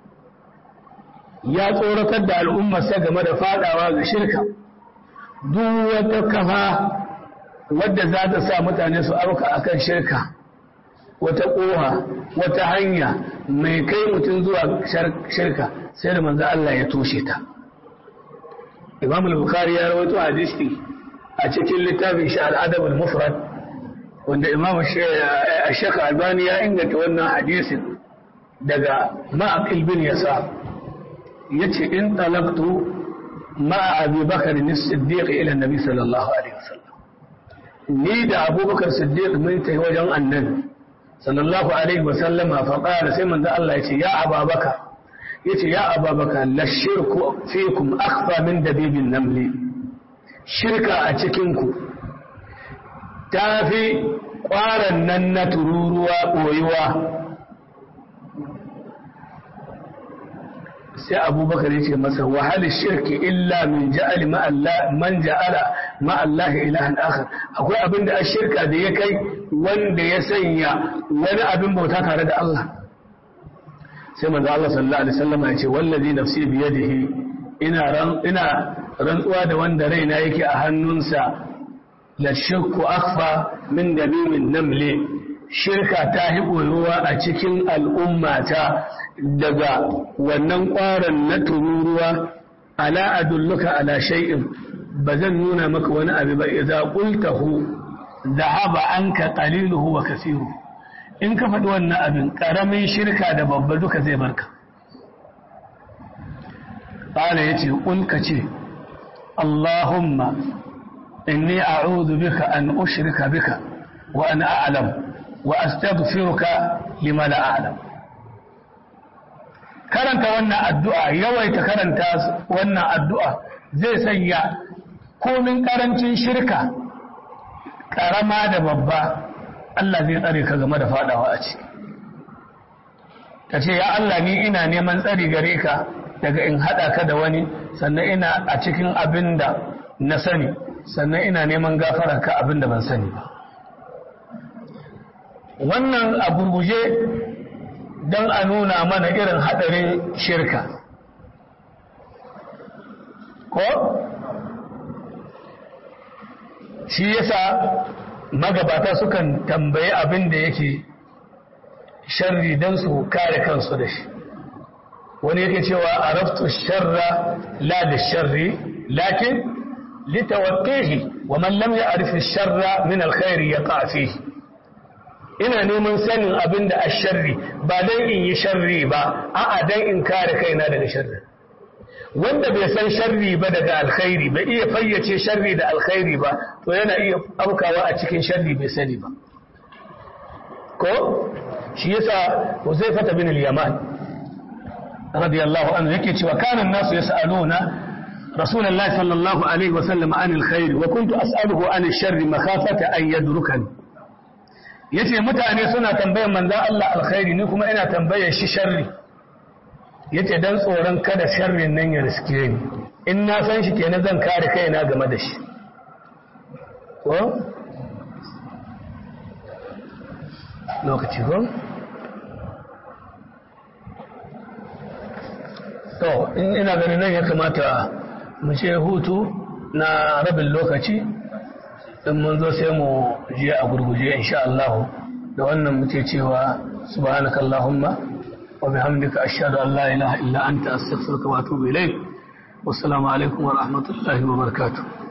ya tsoratar da al'ummarsa game da fadawa ga shirka duk wata kafa wadda za ta sa mutane su auka akan shirka wata ƙoha wata hanya mai kai mutum zuwa shirka sai da manzo Allah ya toshe ta Imam al-Bukhari ya rawaito hadisi a cikin littafin shi al-Adab al-Mufrad wanda Imam Sheikh Albani ya inganta wannan hadisin daga Ma'aqil bin Yasa yace in talaqtu مع أبي بكر الصديق إلى النبي صلى الله عليه وسلم نيد أبو بكر الصديق من وجن النبي صلى الله عليه وسلم فقال سيمن ذا الله يتي يا أبا بكر يتي يا أبا بكر للشرك فيكم أخفى من دبيب النمل شركة أتكنكو تافي قارا نن تروروا ويوا sai abubakar ya ce masa wahalar shirki illa min ja'ali man ja'ala ma'allahi ilahan akhar akwai abin da a shirka da ya kai wanda ya sanya wani abin bauta tare da Allah sai manzo Allah sallallahu alaihi wasallam ya ce wallazi nafsi bi yadihi ina ran ina rantsuwa da wanda raina yake a hannunsa la shirku akhfa min dabimin namli shirka ta yi ɓoyowa a cikin al'ummata daga wannan ƙwaron na tururuwa ala adulluka ala shay'in ba zan nuna maka wani abu ba idza qultahu dhahaba anka qaliluhu wa kasiru in ka faɗi wannan abin ƙaramin shirka da babba duka zai barka qala yace qul ka ce allahumma inni a'udhu bika an ushrika bika wa ana a'lam wa astaghfiruka lima la a'lam karanta wannan addu'a yawaita karanta wannan addu'a zai sanya komin karancin shirka karama da babba Allah zai tsare ka game da fadawa a ciki ka ce ya Allah ni ina neman tsari gare ka daga in hada ka da wani sannan ina a cikin abin da na sani sannan ina neman gafara ka abin da ban sani ba wannan abu guje don a nuna mana irin haɗarin shirka ko shi yasa magabata sukan tambayi abin da yake sharri don su kare kansu da shi wani yake cewa araftu sharra la da sharri lakin litawaqqihi wa man lam ya'rif ash-sharra min al-khair yaqa fihi ina neman sanin abin da a sharri ba don in yi sharri ba a'a don in kare kaina daga sharri wanda bai san sharri ba daga alkhairi bai iya fayyace sharri da alkhairi ba to yana iya aukawa a cikin sharri bai sani ba ko shi yasa Huzaifah bin al-Yaman radiyallahu anhu yake cewa kana nasu yas'aluna رسول الله صلى الله عليه وسلم عن الخير وكنت أسأله عن الشر مخافة أن يدركني yace mutane suna tambayar manzan Allah alkhairi ni kuma ina tambayar shi sharri yace dan tsoron kada sharrin nan ya riske ni in na san shi kenan zan kare kaina game da shi ko lokaci ko to in ina ganin nan ya kamata mu ce hutu na rabin lokaci in mun zo sai mu je a gurguje insha Allah da wannan muke cewa subhanaka allahumma wa bihamdika ashhadu an la ilaha illa anta astaghfiruka wa atubu ilayk wassalamu alaikum wa rahmatullahi wa barakatuh